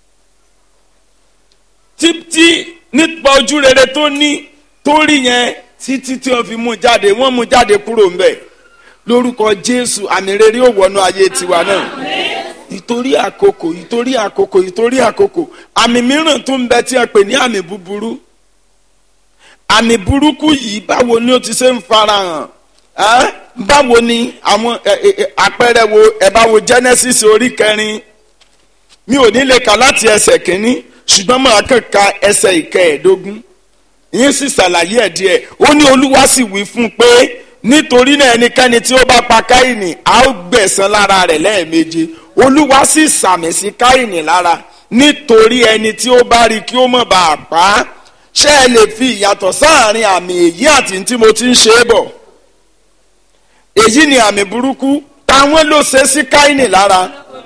títí nípa ojú rere tó ní tó rí yẹn títí tí wọ́n fi mú jáde wọ́n mú jáde kúrò ńbẹ̀ lórúkọ Jésù àmì rere ó wọnú ayé tiwa náà ìtorí àkókò ìtorí àkókò ìtorí àkókò àmì mìíràn tó ń bẹ tí a pè ní àmì búburú àmì burúkú yìí báwo ni ó ti ṣe ń farahàn ẹ́ báwo ni àwọn àpẹẹrẹ wo ẹ bá wo Genesis orí kẹrin mi ò ní lè kà láti ẹsẹ̀ kínní ṣùgbọ́n máa kàn ka ẹsẹ̀ ìkẹẹ̀ẹ́dógún yín sì ṣàlàyé ẹ̀ díẹ̀ ó ní olúwa sì wí fún un pé nítorí náà ẹnikẹ́ni tí ó bá pa káyìnì a ó gbẹ̀san lára rẹ̀ lẹ́ẹ̀méje olúwa sì sàmì sí káyìnì lára nítorí ẹni tí ó bá rí kí ó mọ̀ bá a pa á ṣé ẹ lè fi ìyàtọ̀ sáàrin àmì èyí àti tí mo ti ń ṣe é bọ̀ èyí ni àmì burúkú táwọn ló ṣe sí káínì lára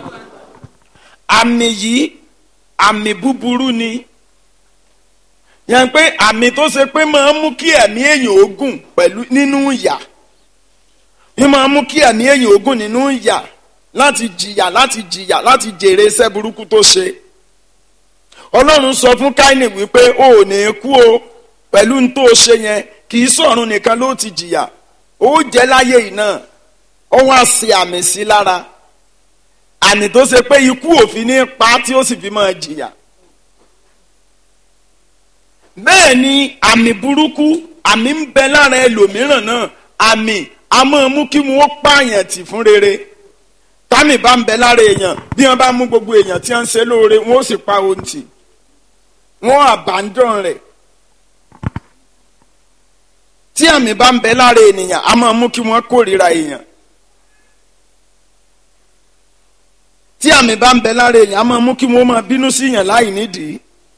àmì yìí àmì búburú ni yẹn pé àmì tó ṣe pé máa ń mú kí ẹ̀mí èèyàn ogun pẹ̀lú nínú ìyà ní máa ń mú kí ẹ̀mí èèyàn ogun nínú ìyà láti jìyà láti jìyà láti jèrè iṣẹ́ burúkú tó ṣe ọlọ́run sọ fún káínì wípé o ò ní kú o pẹ̀lú n tó ṣe yẹn kì í sọ̀run nìkan ló ti jìyà ó jẹ́ láyé yìí náà ó wá sí àmì sí lára àmì tó ṣe pé ikú òfin ní pa tí ó sì fi máa jìyà bẹ́ẹ̀ ni àmì burúkú àmì ń bẹ lára ẹlòmíràn náà àmì a máa mú kí wọ́n pààyàn tì fún rere támì bá ń bẹ lára èèyàn bí wọ́n bá mú gbogbo èèyàn tí wọ́n ń ṣe lóore wọ́n ó sì pa ohun tì wọ́n àbádọ́n rẹ̀ tí àmì bá ń bẹ lára ènìyàn a máa mú kí wọ́n kórìíra èèyàn tí àmì bá ń bẹ lára èèyàn a máa mú kí wọ́n máa bínú sí èèyàn láì nídìí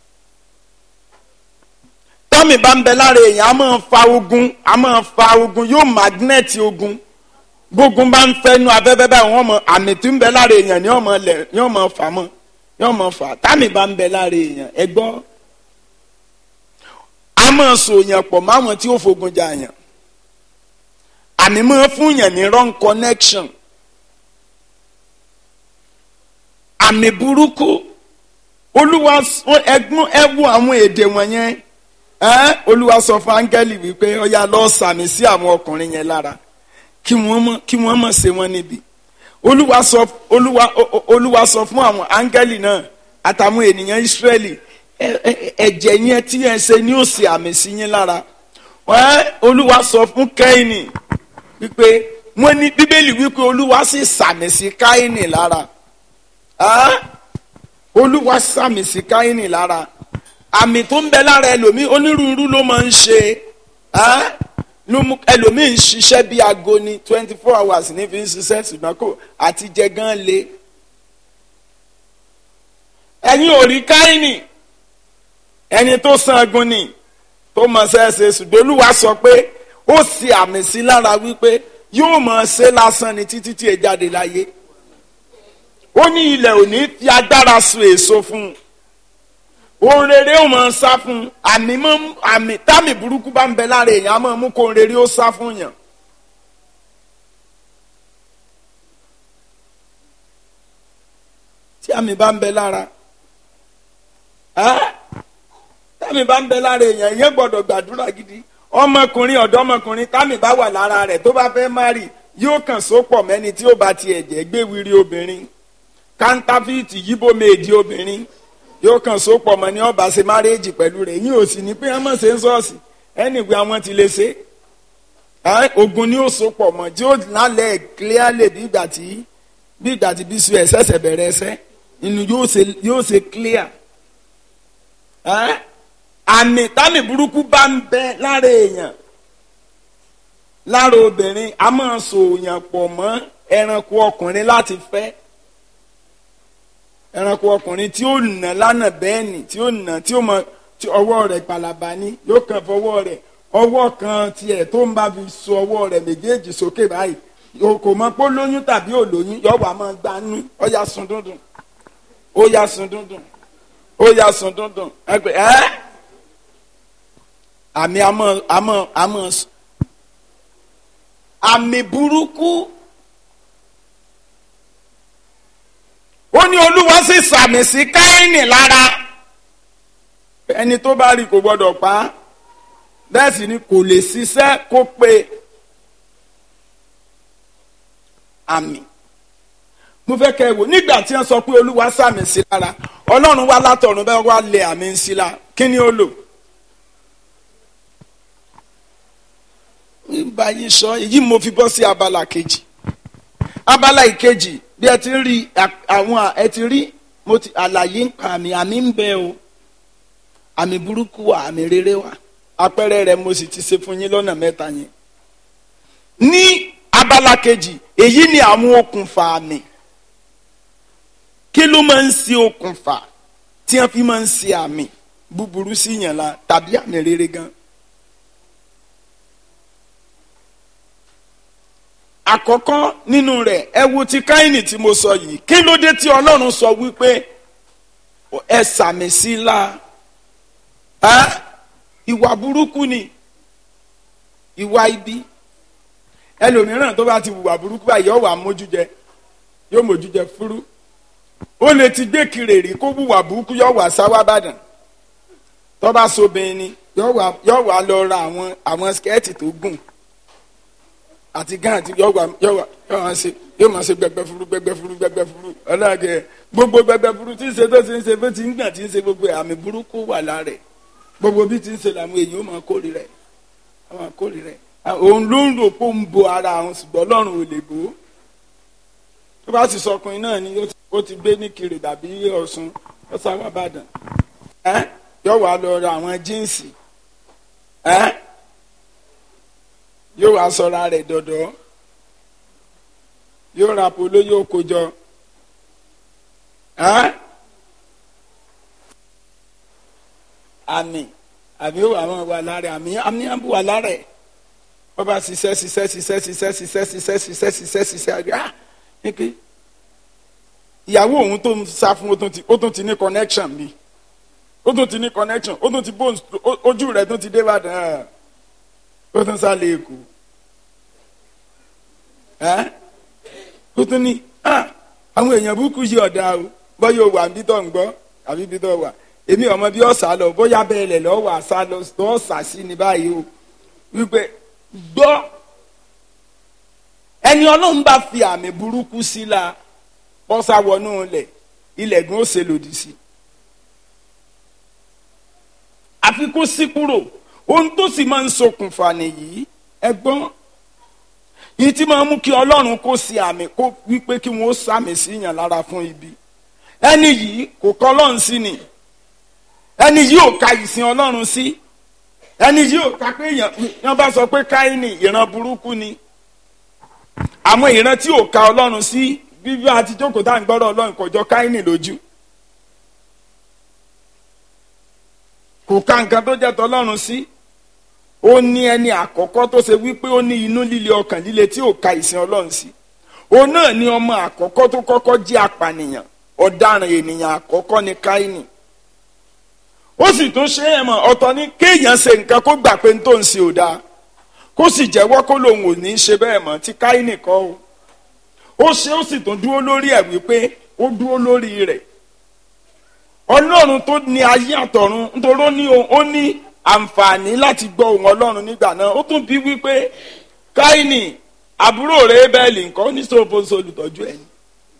tọ́mì bá ń bẹ lára èèyàn a máa fa ogun a máa fa ogun yóò magnẹ́tì ogun gbógun bá ń fẹ́nu afẹ́fẹ́ báyìí wọ́n mọ àmì tí ń bẹ lára èèyàn ni wọ́n mọ lẹ̀ ni wọ́n mọ fà mọ́ ni wọ́n mọ fà támì bá ń bẹ lára èèyàn ẹ gbọ́ a máa so yàn pọ̀ máwọn tí ó fogun jà yàn àmì máa fún yàn ní wrong connection àmì burúkú olúwa ẹgbọn ẹwọ àwọn èdè wọ̀nyẹn ẹ olúwa sọ fún áńgẹ́lì wípé ọyá lọ sàmì sí àwọn ọkùnrin yẹn lára kí wọ́n mọ̀ kí wọ́n mọ̀ ṣe wọ́n níbi olúwa sọ olúwa olúwa sọ fún àwọn áńgẹ́lì náà àtàwọn ènìyàn ìsírẹ́lì ẹ̀jẹ̀ yẹn tí yẹn ṣe ní òsì àmì sí yín lára olúwa sọ fún kẹ́hìnì wípé wọ́n ní bíbélì wípé olúwa sì sàmì sí káhìnì lára olúwa sàmì sí káhìnì lára àmì tó ń bẹ lára ẹlòmíì onírúurú ló máa ń ṣe ẹlòmíì ń ṣiṣẹ́ bí aago ni twenty four hours ní fi ń ṣiṣẹ́ ṣùgbọ́n kò àti jẹ gan le ẹ̀yin ò rí káhìnì ẹni tó sangun ni tó mọ̀ ṣẹ́ṣe ṣùgbọ́n olúwa sọ pé ó sì àmì sí lára wípé yóò mọ̀ ṣe lásán ni títí tí ẹ jáde láyé ó ní ilẹ̀ òní fi agbára sun èso fún un ohun rere ó máa sá fún un àmì mọ́ àmì támì burúkú bá ń bẹ lára èèyàn á máa mú kó ohun rere ó sá fún yàn. tí àmì bá ń bẹ lára támì bá ń bẹ lára èèyàn ìyẹn gbọ́dọ̀ gbàdúrà gidi ọmọkùnrin ọ̀dọ́mọkùnrin támì bá wà lára rẹ̀ tó bá fẹ́ márì yóò kàn sópọ̀ mẹ́ni tí ó bá tiẹ̀ jẹ́ gbé wiri obìnrin kántáfíìtì yíbo méèdì obìnrin yóò kàn sópọ̀ mọ́ ní ọba ṣe márẹ́jì pẹ̀lú rẹ̀ yín ò sì ní pé ẹ mọ̀ ṣe ń sọ́ọ̀sì ẹnìgbé àwọn ti lè ṣe ogun ni ó sopọ̀ mọ́ tí ó lálẹ́ clearly bí ìgbà tí bí ìgbà tí bí sùn ẹ̀ ṣẹ̀ṣẹ̀ bẹ̀rẹ̀ ẹsẹ̀ inú yóò ṣe clear àmì támì burúkú bá ń bẹ lára èèyàn lára obìnrin a máa sòyàn pọ̀ mọ́ ẹranko ọkùnrin láti fẹ́ ẹranko ọkùnrin tí ó nà lánà bẹ́ẹ̀ ni tí ó nà tí ó mọ tí ọwọ́ rẹ̀ palaba ní yóò kàn fọwọ́ rẹ̀ ọwọ́ kan tiẹ̀ tó ń bá fi so ọwọ́ rẹ̀ méjèèjì sókè báyìí kò mọ pé ó lóyún tàbí ò lóyún yóò wá máa gbanú ó yá sun dúndùn ó yá sun dúndùn ó yá sun dúndùn ẹ pé ẹ́ àmì àmọ́ àmọ́ àmọ́ àmì burúkú ó ní olúwa sì sàmì sí káínì lára ẹni tó bá rí kò gbọdọ̀ pa á bẹ́ẹ̀ sì ni kò lè ṣiṣẹ́ kó pe àmì mo fẹ́ kẹ́ ẹ wò nígbà tí wọ́n sọ pé olúwa sàmì sí lára ọlọ́run wá látọ̀run bẹ́ẹ̀ wá lé àmì ń sí la kí ni ó lò. nígbà yìí sọ èyí mo fi bọ́ sí abala kejì abala ìkejì bí ẹ ti rí àwọn ẹ ti rí mo ti àlàyé ń pa àmì àmì ń bẹ o àmì burúkú wa àmì rere wa àpẹẹrẹ rẹ mo sì ti ṣe fún yín lọ́nà mẹ́ta yẹn ní abala kejì èyí ni àwọn okùnfà àmì kí ló máa ń ṣe okùnfà tí wọ́n fi máa ń ṣe àmì búburú sí yàn la tàbí àmì rere gan. àkọ́kọ́ nínú rẹ̀ ẹ wo ti káyìnì tí mo sọ yìí kí ló dé tí ọlọ́run sọ wípé ẹ sàmì sí i la ẹ́ ìwà burúkú ni ìwà ibi ẹlòmíràn tó bá ti wùwà burúkú báyìí yóò wà mójú jẹ yóò mójú jẹ fúrú ó lè ti gbé kiri rí kó wùwà burúkú yóò wà sáwá bàdàn tó bá sobìnrin ni yóò wà yóò wà lọ ra àwọn àwọn skẹ́ẹ̀tì tó gùn àti gán àti yóò wà yóò wà yóò máa ṣe yóò máa ṣe gbẹgbẹ furu gbẹgbẹ furu gbẹgbẹ furu ọlọ́ọ̀kẹ́ gbogbo gbẹgbẹ furu tí ń ṣe tó ti ń ṣe bó ti ń gbà tí ń ṣe gbogbo ẹ̀ àmì burúkú wà lára ẹ̀ gbogbo bí ti ń ṣe làwọn èèyàn ó máa kórè rẹ̀ ó máa kórè rẹ̀ òun ló ń rò pé ó ń bo ara àwọn ṣùgbọ́n ọlọ́run ò lè bò ó tó bá sì sọkùnrin náà ni ó ti gbé ní kiri tàbí ọ̀sùn ó sáwà bàdàn ẹ́ yóò wá lọ ra àwọn jíǹsì ẹ́ yóò wá sọra rẹ̀ dọ̀dọ̀ yóò ra polo yóò kó jọ ẹ́ àmì àmì ó wà wọn wà lára àmì àmì àbú wà lára ẹ̀ wọ́n bá ṣiṣẹ́ ṣiṣẹ́ ṣiṣẹ́ ṣiṣẹ́ ṣiṣẹ́ ṣiṣẹ́ ṣiṣẹ́ ṣiṣẹ́ ṣiṣẹ́ àgbẹ̀ ah nìke ìyàwó òun tó ń sá fún ó tún ti ní connection bíi ó tún ti ní connection ó tún ti bó ojú rẹ̀ tún ti dé Ìbàdàn ó tún sálẹ̀ èkó ó tún ní àwọn èèyàn burúkú yí ọ̀dà o bọ́yá o wà níbi tó ń gbọ́ àbí ibi tó wà èmi ọmọ bí ọ̀sà lọ bóyá bẹ́ẹ̀ lẹ̀ lọ́wọ́ àṣà lọ ọ̀sà sí ni báyìí o wípé gbọ́ ẹni ọlọ́run bá fi àmì burúkú sí la bọ́sà wọnú ilẹ̀ ilẹ̀ gan ó ṣe lòdì sí i àfi kó sí kúrò ohun tó sì máa ń ṣokùnfà nìyí ẹ̀gbọ́n yìí tí máa ń mú kí ọlọ́run kó sí àmì kó wípé kí wọ́n sàmì sí yàn lára fún ibi ẹni yìí kò kọ́ ọlọ́run sí ni ẹni yìí ò ka ìsìn ọlọ́run sí ẹni yìí ò ka pé yàn bá sọ pé káyìnì ìran burúkú ni àwọn ìran tí ò ka ọlọ́run sí bíbí àti jókòó tá à ń gbọ́dọ̀ ọlọ́run kò jọ káyìnì lójú. kò ka nǹkan tó jẹ́ tọ́lọ́run sí ó ní ẹni àkọ́kọ́ tó ṣe wípé ó ní inú líle ọkàn líle tí ò ka ìsìn ọlọ́run sí òun náà ni ọmọ àkọ́kọ́ tó kọ́kọ́ jẹ́ apànìyàn ọ̀daràn ènìyàn àkọ́kọ́ ni káínì ó sì tún ṣe é mọ̀ ọ̀tọ̀ ní kéèyàn ṣe nǹkan kó gbà pé n tó ń ṣe ò dáa kó sì jẹ́wọ́ kó lòun ò ní í ṣe bẹ́ẹ̀ mọ́ tí káínì kọ́ o ó ṣe ó sì tún dúró lórí ẹ̀ wípé ó dúró lórí rẹ̀ ọlọ́run tó ní ayé àtọ̀run nítorí ó ní ó ní àǹfààní láti gbọ́ ohùn ọlọ́run nígbà náà ó tún bí wípé káínì àbúrò rẹ̀ bẹ́ẹ̀lì nǹkan ní sọ́bọ̀nsọ olùtọ́jú ẹ̀ ní.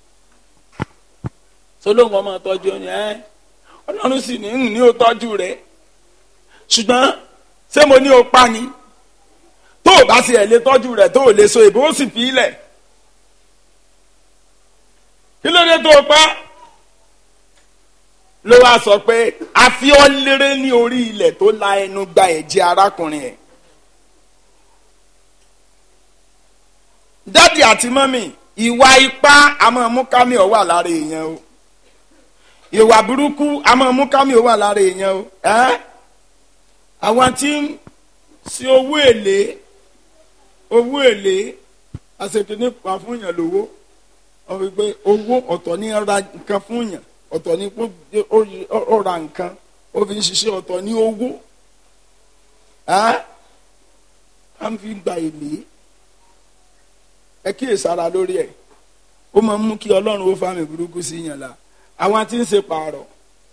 solóhùn ọmọ tọ́jú ẹ̀ ní ẹ́ ọlọ́run sì ní ní ó tọ́jú rẹ̀ ṣùgbọ́n ṣé mo ní o pa ni tó o bá sì ẹ̀ lè tọ́jú rẹ̀ tó o lè so ìbò ó sì fi ilẹ̀ kí ló dé tó o pa ló wá sọ pé àfiọ́lérè ní orí ilẹ̀ tó la ẹnu gba ẹ̀jẹ̀ arákùnrin ẹ̀. dádì àti mọ́mì ìwà ipá àmọ́ mú kámi ọ̀ wà lára èèyàn o ìwà burúkú àmọ́ mú kámi ọ̀ wà lára èèyàn o ẹ́ àwọn tí ń ṣe owó èlé owó èlé àṣekínní pa fún yàn lówó wọ́n fi gbé owó ọ̀tọ̀ ní ra nǹkan fún yàn ọ̀tọ̀ ní ó ra nǹkan ó fi ń ṣiṣẹ́ ọ̀tọ̀ ní owó á ń fi gba èlé ẹ kíyèsára lórí ẹ̀ ó máa ń mú kí ọlọ́run ó fáwọn burúkú sí yàn la àwọn tí ń ṣe pààrọ̀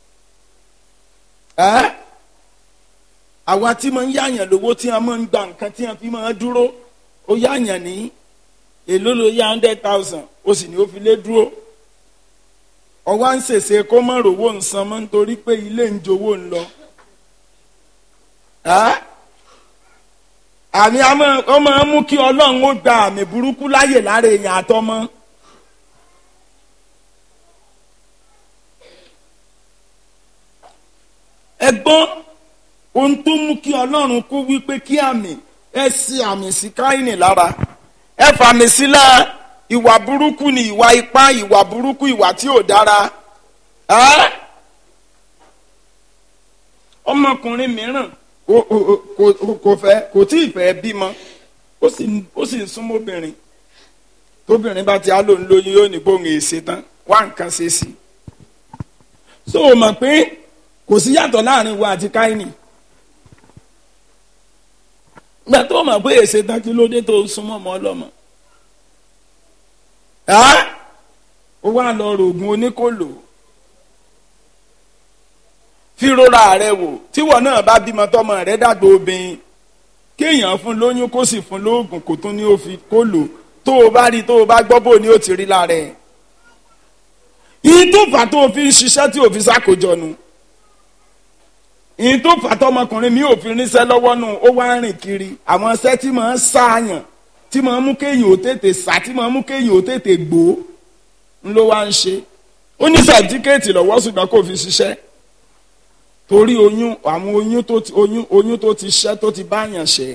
àwọn tí máa ń yáyàn lówó tí wọ́n máa ń gba nǹkan tí wọ́n fi máa ń dúró ó yáyàn ní èló ló yá hundred thousand ó sì ní ó fi lé dúró ọwọ́ à ń ṣèṣe kó má rówó nsán mọ́ nítorí pé ilé ń jowó ń lọ. àmì ọ máa ń mú kí ọlọ́run ó gba àmì burúkú láyè lára èèyàn àtọmọ. ẹgbọ́n ohun tó mú kí ọlọ́run kó wípé kí àmì ẹ sí àmì sí káyìnì lára ẹ fàmì sílẹ̀ ìwà burúkú ni ìwà ipá ìwà burúkú ìwà tí ò dára ọmọkùnrin mìíràn ó- ó- ó- kò kò fẹ́ kò tí ì fẹ́ bímọ ó sì ń- ó sì ń súnmọ́ obìnrin tóbìnrin bá ti á lòun lóyún yóò ní bóun èsè tán wá nǹkan ṣe sí i so o mọ̀ pé kò sí yàtọ̀ láàrin wa àti káínì gbà tó o mọ̀ pé èsè tán kí ló dé tó o súnmọ́ ọmọ ọlọ́mọ ẹ́ ó wá lọ rògùn oníkòlò fi rora rẹ wò tíwọ náà bá bímọ tọmọ rẹ dàgbà obìnrin kéèyàn fún lóyún kó sì fún lóògùn kó tún ní ó fi kó lò tó o bá rí tó o bá gbọ́ bò ní ó ti rí lára ẹ̀ ìyí tó fà tó o fi ń ṣiṣẹ́ tí o fi ṣàkójọ nu ìyí tó fà tọmọkùnrin mi ò fi ríṣẹ́ lọ́wọ́ nù ó wá ń rìn kiri àwọn iṣẹ́ tí màá ṣàyàn tí màá mú kéèyàn ó tètè sá tí màá mú kéèyàn ó tètè gbó ń ló wá ń ṣe ó ní sàtífíkẹ́ẹ̀tì lọ́wọ́ ṣùgbọ́n kò fi ṣiṣẹ́ torí oyún àwọn oyún tó ti oyún oyún tó ti ṣẹ́ tó ti báyàn ṣe.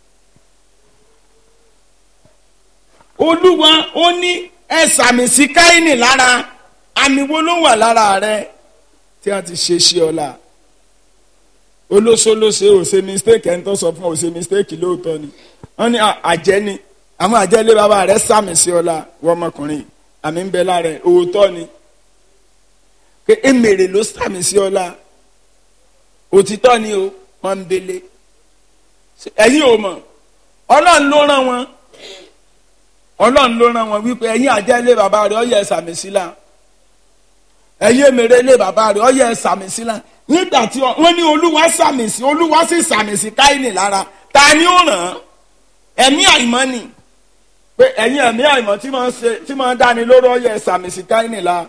olúwa ó ní ẹ sàmì sí káínì lára àmì wo ló wà lára rẹ tí a ti ṣe sí ọ̀la olóṣolóṣe ò ṣe mistake ẹni tó sọ fún ọ ò ṣe mistake lóòótọ́ ni wọ́n ní à- àjẹ́ ni àwọn àjẹ́lé bàbá rẹ sàmì sí ọ̀la wọ́n ọmọkùnrin àmì ń bẹ lára ẹ̀ òótọ́ ni pé èmèrè ló sàmì sí ọ̀la òtítọ́ ni o wọ́n ń bele ẹ̀yin ò mọ̀ ọlọ́run ló rán wọn ọlọ́run ló rán wọn wípé ẹ̀yin àjẹ́ ilé bàbá rẹ̀ ọ̀yẹ́ sàmì sílá ẹ̀yin èmèrè ilé bàbá rẹ̀ ọ̀yẹ́ sàmì sílá nígbà tí ọ- wọ́n ní olúwa sàmì sí olúwa sì sàmì sí káyìnì lára ta ni ó ràn án ẹ̀mí àìmọ́ ni pé ẹ̀yin ẹ̀mí àìmọ́ tí máa ń ṣe tí máa ń dáni lóró ọ̀yẹ́ sàmì sí káyìnì lára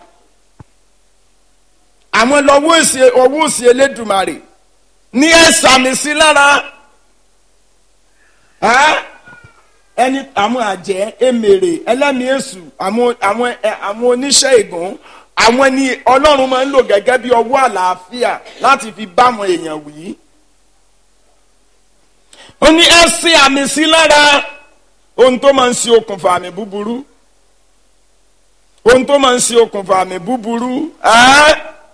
àwọn lọ́wọ́ òsì ọwọ́ òsì elédùmarè ní ẹ sàmì sí lára ẹ́ ẹni àwọn àjẹ́ emèrè ẹlẹ́mìí èṣù àwọn àwọn ẹ, àwọn oníṣẹ́ ìgùn àwọn ni ọlọ́run máa ń lò gẹ́gẹ́ bí ọwọ́ àlàáfíà láti fi bá àwọn èèyàn wí. ó ní ẹ ṣe àmì sí lára ohun tó máa ń ṣe okùnfà àmì búburú ohun tó máa ń ṣe okùnfà àmì búburú ẹ́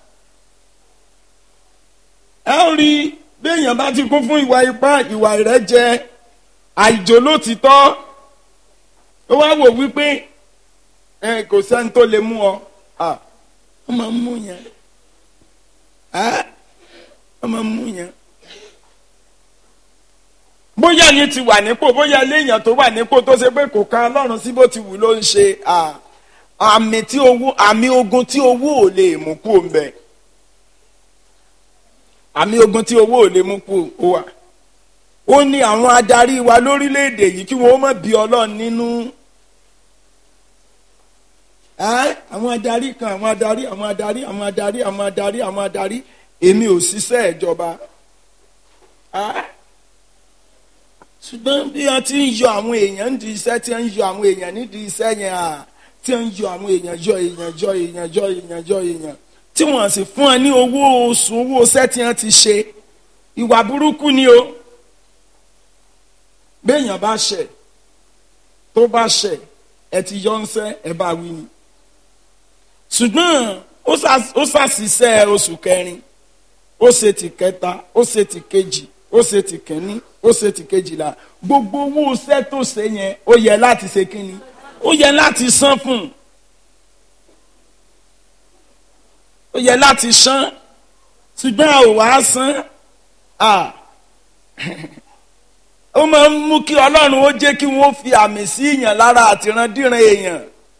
ẹ ó rí béèyàn bá ti kún fún ìwà ipá ìwà ìrẹ́jẹ àìjólótìtọ́ ó wá wò wípé ẹ kò sẹ́ni tó lè mú ọ à ó máa ń mú yẹn à ó máa ń mú yẹn. bóyá yín ti wà nípò bóyá léèyàn tó wà nípò tó ṣe pé kò kan ọlọ́run sí bó ti wù ló ń ṣe à àmì tí owó àmì ogun tí owó ò lè mú kú òun bẹ́ẹ̀ àmì ogun tí owó ò lè mú kú ó wà ó ní àwọn adarí wa lórílẹ̀‐èdè yìí kí wọ́n má bí ọlọ́run nínú Ẹ́, àwọn adarí kan àwọn adarí àwọn adarí àwọn adarí àwọn adarí àwọn adarí èmi ò ṣiṣẹ́ ìjọba Ẹ́, ṣùgbọ́n bí wọ́n ti ń yọ àwọn èèyàn nídìí iṣẹ́ tí wọ́n ń yọ àwọn èèyàn nídìí iṣẹ́ yẹn à tí wọ́n ń yọ àwọn èèyàn jọ èèyàn jọ èèyàn jọ èèyàn jọ èèyàn tí wọ́n sì fún ẹ ní owó oṣù owó iṣẹ́ tí wọ́n ti ṣe ìwà burúkú ni o béèyàn bá ṣẹ̀ tó bá ṣẹ̀ ẹ ti yọ ńṣẹ́ ẹ bá wí ni ṣùgbọ́n ó ṣà- ó ṣàṣìṣẹ́ oṣù kẹrin ó ṣe ti kẹta ó ṣe ti kejì ó ṣe ti kẹni ó ṣe ti kejìlá gbogbo owó iṣẹ́ tó ṣe yẹn ó yẹ láti ṣe kínni ó yẹ láti san fún un ó yẹ láti san ṣùgbọ́n a ò wá san ah ó máa ń mú kí ọlọ́run ó jẹ́ kí wọ́n fi àmì sí èèyàn lára àtìrandíran èèyàn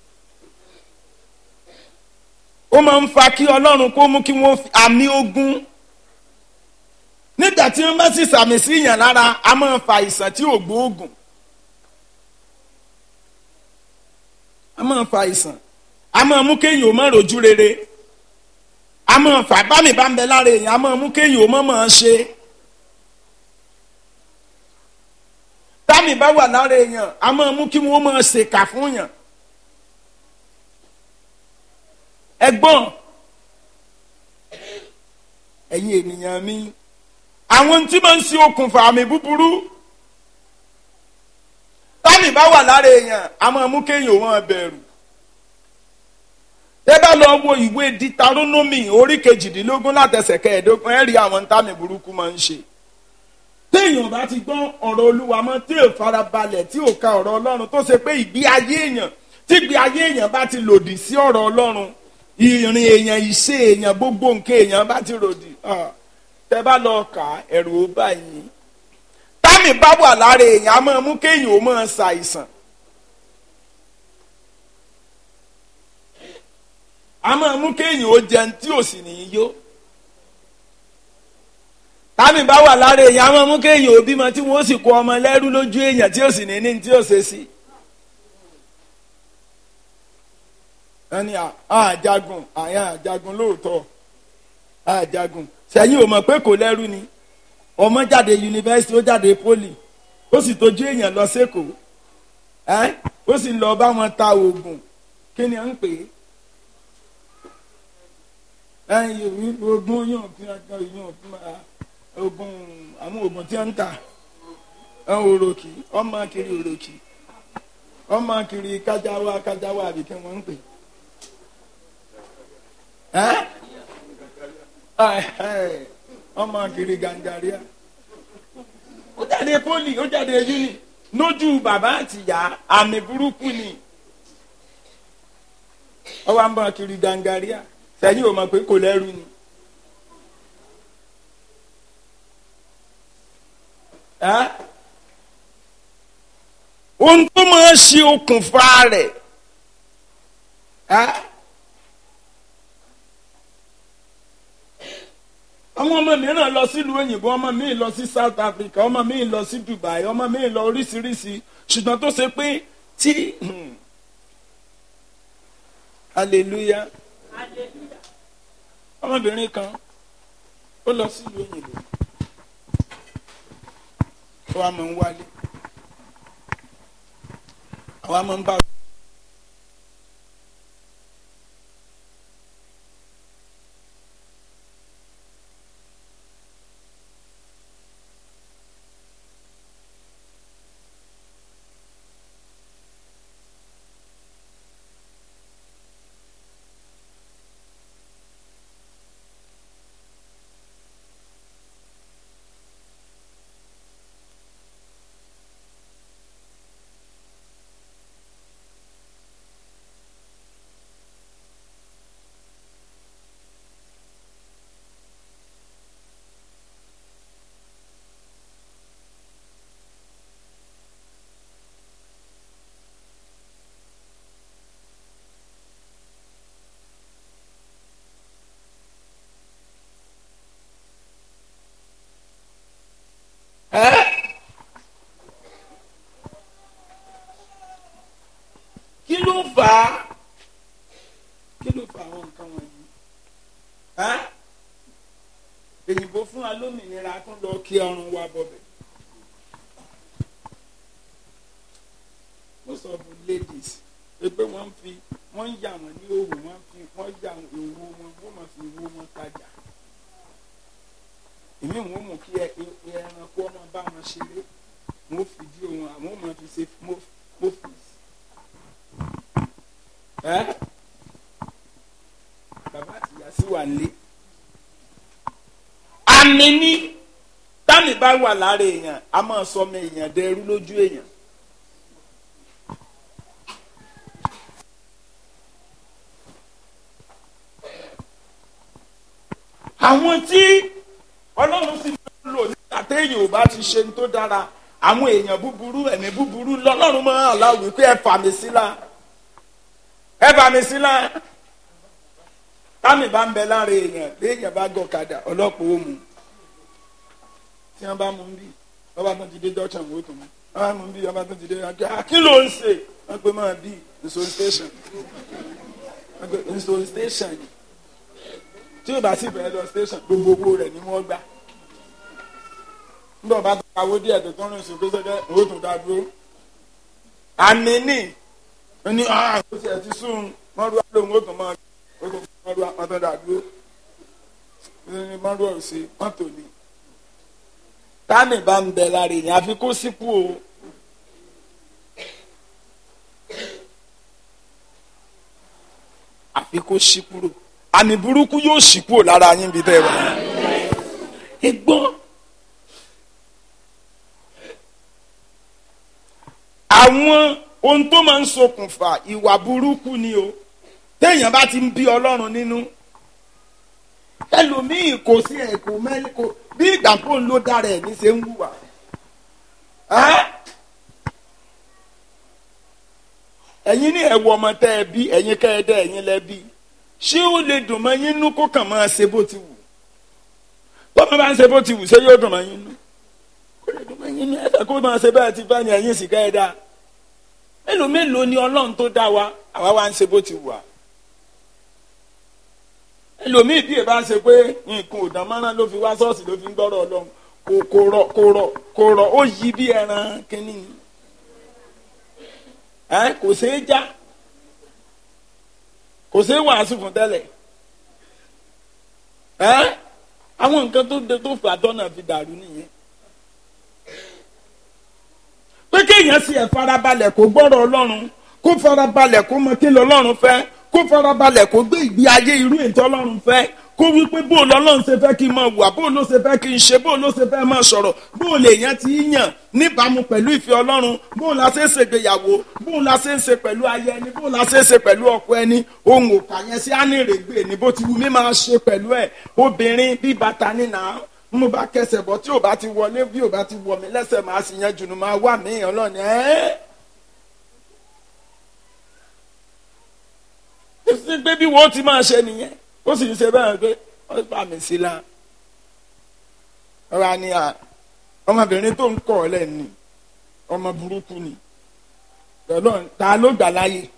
ó máa ń fa kí ọlọ́run kó mú kí wọ́n fi àmì ogun nígbà tí wọ́n bá sì sàmì sí èèyàn lára a máa fa àìsàn tí ò gbóògùn a máa fa àìsàn a máa mú kéèyàn ó má rojú rere a máa fà bámi bá ń bẹ lára èèyàn a máa mú kéèyàn ó má máa ṣe. támì bá wà lára èèyàn a máa mú kí wọ́n máa ṣèkà fún yàn. ẹ̀gbọ́n ẹ̀yin ènìyàn mi àwọn tí máa ń ṣe okùnfà àmì búburú támì bá wà lára èèyàn a máa mú kéèyàn ó máa bẹ̀rù tẹ́ bá lọ wo ìwé ditaronomy orí kejìdínlógún látẹsẹ̀ kẹẹ̀ẹ́dógún ẹ rí àwọn ntàmì burúkú máa ń ṣe téèyàn bá ti gbọ́ ọ̀rọ̀ olúwa mọ́ tí ò farabalẹ̀ tí ò ka ọ̀rọ̀ ọlọ́run tó ṣe pé ìgbé ayé èèyàn tí ìgbé ayé èèyàn bá ti lòdì sí ọ̀rọ̀ ọlọ́run ìrìn èèyàn ìṣe èèyàn gbogbo nǹkan èèyàn bá ti lòdì ah, tẹ́ bá lọ kà á ẹ̀rù ó bá yín támì bá wà lára èèyàn á máa mú kéèyàn ó máa ṣàìsàn á máa mú kéèyàn ó jẹun tí ò sì ní í yó támì bá wà lára èèyàn á máa mú kéèyàn ó bímọ tí wọn ó sì kó ọmọ lẹ́rú lójú èèyàn tí ò sì ní ní tí ò ṣe sí. ẹni àjagun àyà àjagun lóòótọ́ àjagun sẹ́yìn ò mọ̀ pé kò lẹ́rú ni ọmọ jáde yunifásitì ó jáde poli ó sì tójú èèyàn lọ sẹ́kọ̀ọ́ ẹ́ ó sì lọ bá wọn ta oògùn kí ni à ń pè é ẹ̀yìn oògùn yóò fi ọjọ́ yóò fi máa oògùn àwọn oògùn tí wọ́n ń tà ẹ̀ òròkì ọmọ kiri òròkì ọmọ kiri kájáwá kájáwá àbí kí wọ́n ń pè ẹ́ ọmọ kiri gangaria ó jáde poli ó jáde uni lójú bàbá àtìyá àmì burúkú ni ó wá ń bọ̀ kiri gangaria sẹ́yìn ò mọ̀ pé kò lẹ́rù ni. ohun tó máa ń ṣe okùnfà rẹ̀ àwọn ọmọ mìíràn lọ sílùú òyìnbó ọmọ mi lọ sí South Africa ọmọ mi lọ sí Dubai ọmọ mi lọ oríṣiríṣi ṣùgbọ́n tó ṣe pé tí hallelujah ọmọbìnrin kan ó lọ sílùú òyìnbó ó wá máa ń wálé àwa máa ń bá. kí ló fà á kí ló fà àwọn nǹkan wọ̀nyí èyìnbó fún wa lómìnira tó lọ kí ọrùn wa bọ̀bẹ̀ most of the ladies pé wọ́n fi wọ́n ń yà wọ́n ní òwò wọ́n fi wọ́n yà òwò wọn wọ́n máa fi owó wọn tajà èmi wọn mú kí ẹranko ọmọ bá wọn ṣeré wọn fìdí wọn àwọn ọmọ fi ṣe mọfìs ẹ bàbá àti ìyá sí wà nílé àmì ní tàmì bá wà lára èèyàn a máa sọ ọmọ èèyàn dẹrú lójú èèyàn. àwọn tí ọlọ́run sì máa ń lò nígbà téèyàn ò bá ti ṣe ní tó dára àwọn èèyàn búburú ẹ̀mí búburú lọ́lọ́run máa ń aláwọ̀ wípé ẹ fà mí sílá ẹ fà mí sílá támì bá ń bẹ lára èèyàn léèyàn bá gọ̀kadà ọlọ́pàá ó mú tí wọ́n bá mú un bí wọ́n bá tún ti dé dọ́tàn wò tó mú wọ́n bá mú un bí wọ́n bá tún ti dé dọ́tàn kí ló ń ṣe wọ́n pe máa bí nso station wọ́n pe nso station yìí tí o bá sì bẹ̀rẹ̀ lọ station gbogbo owó rẹ̀ ni wọ́n gbà nígbà bá tó kawó díẹ̀ tó tán rìn sí pé sẹ́kẹ́ owó tó dá dúró àmì ní ó ní ó ti ẹ̀ ti sún wọ́n rú àlóhùn ó tún máa ó tún máa rú àwọn tó dá dúró ní wọ́n rú ọ̀sẹ̀ wọ́n tò ní. tánì bá ń bẹ lára èèyàn àfi kó sípò o. àfi kó ṣí kúrò àmì burúkú yóò ṣí kúrò lára yín bí tẹ́ ẹ wà. ẹ gbọ́ àwọn ohun tó máa ń ṣokùnfà ìwà burúkú ni o téèyàn bá ti ń bí ọlọ́run nínú ẹlòmíì kò sí ẹ̀ kò mẹ́lẹ́ kò bí ìgbà tó ń lò dára ẹ̀ ní ṣe ń wùwà. Ẹ́? ẹ̀yin ní ẹ̀wọ̀ ọmọ tẹ́ ẹ bí ẹ̀yin kẹ́ ẹ dẹ́ ẹ̀yin lẹ bí ṣé ó lè dùn mọ́ yín nú kó kàn máa ṣe bó ti wù tọ́mọ bá ń ṣe bó ti wù ṣé yóò dùn mọ́ yín nú kó lè dùn mọ́ yín nú ẹ̀fẹ̀ kó máa ṣe bẹ́ẹ̀ ti bá ní ẹ̀yin sì kẹ́ ẹ dá mélòó mélòó ni ọlọ́run tó dá wa àwa wá ń ṣe bó ti wù wá ẹlòmíì bí èbá ṣe pé nǹkan ò dán mọ́rán ló fi wá ṣọ́ọ̀ṣì ló fi ń gbọ́rọ̀ ọlọ́run kò kò rọ̀ kò rọ̀ kò rọ̀ ó yí bí ẹran kínní ni ẹ kò ṣeé já kò ṣeé wàásù fún tẹ́lẹ̀ ẹ àwọn nǹkan tó de tó fà tọ́nà fi dàrú nìyẹn pé kéèyàn sì ẹ̀ farabalẹ̀ kó gbọ́rọ̀ ọlọ́run kó farabalẹ̀ kó mọ kí lọ́lọ́run fẹ́ kó farabalẹ̀ kó gbé ìgbé ayé irú ètò ọlọ́run fẹ́ kó wípé bó lọ́lọ́run ṣe fẹ́ kí n máa wà bó ló ṣe fẹ́ kí n ṣe bó ló ṣe fẹ́ máa sọ̀rọ̀ bó lè yàn ti yàn níbàámu pẹ̀lú ìfẹ́ ọlọ́run bó la ṣe ń ṣègbéyàwó bó la ṣe ń ṣe pẹ̀lú ayé ẹni bó la ṣe ń ṣe pẹ̀lú ọkọ ẹni ohun òkà yẹn sí ánìrègbè ní bó ti wù mí máa ṣe pẹ̀lú ẹ̀ obìnrin bí bàtà nínà mo bá kẹsẹ̀ bọ́ tí ò bá ti wọlé bí ò bá ti wọ̀ mí lẹ́sẹ̀ máa sì yan jùnú máa wà mí ọlọ́ni ẹ́ sí pé bí wọ́n ti máa ṣe nìyẹn ó sì ń ṣe bẹ́ẹ̀ pé wọ́n bá mi sí la ọ̀rọ̀ ni à ọmọbìnrin tó ń kọ̀ ọ́ lẹ́nu ọmọ burúkú ni Ọlọ́run ta ló gbà láyè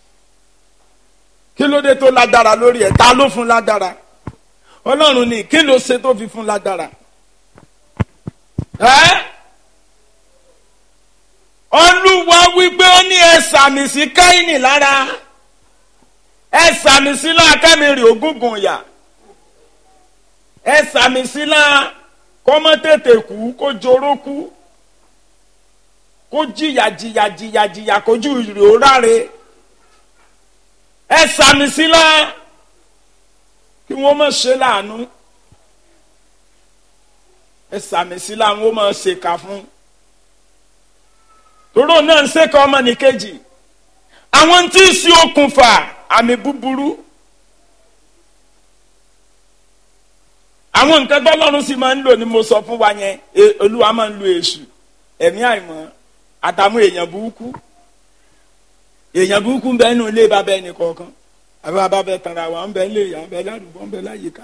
kí ló dé tó lágbára lórí ẹ̀ ta ló fún lágbára Ọlọ́run ni kí ló ṣe tó fi fún lágbára ẹ́ Olúwa wípé ó ní ẹ sàmì sí Káínì lára ẹ sàmì sílá kẹ́mìrì ògúngùn yà ẹ sàmì sílá kọ́mọ́ tètè kú kó joró kú kó jìyà jìyà jìyà jìyà kójú ìrè ó ráre ẹ sàmì sílá kí wọ́n má ṣe láàánú ẹ sàmì sílá wọ́n má ṣèkà fún toró náà ń ṣèkà ọmọ nìkejì àwọn tí ń ṣe okùnfà àmì búburú àwọn nǹkan tọ́lọ́run sì máa ń lò ní mo sọ fún wa yẹn olúwa máa ń lo èṣù ẹ̀mí àìmọ́ àtàwọn èèyàn burúkú èèyàn burúkú ń bẹ nínú ilé bàbá ẹnì kọ̀ọ̀kan àbí bàbá bẹ tara wa ń bẹ ilé ìyá ń bẹ ládùúgbò ń bẹ láyìíká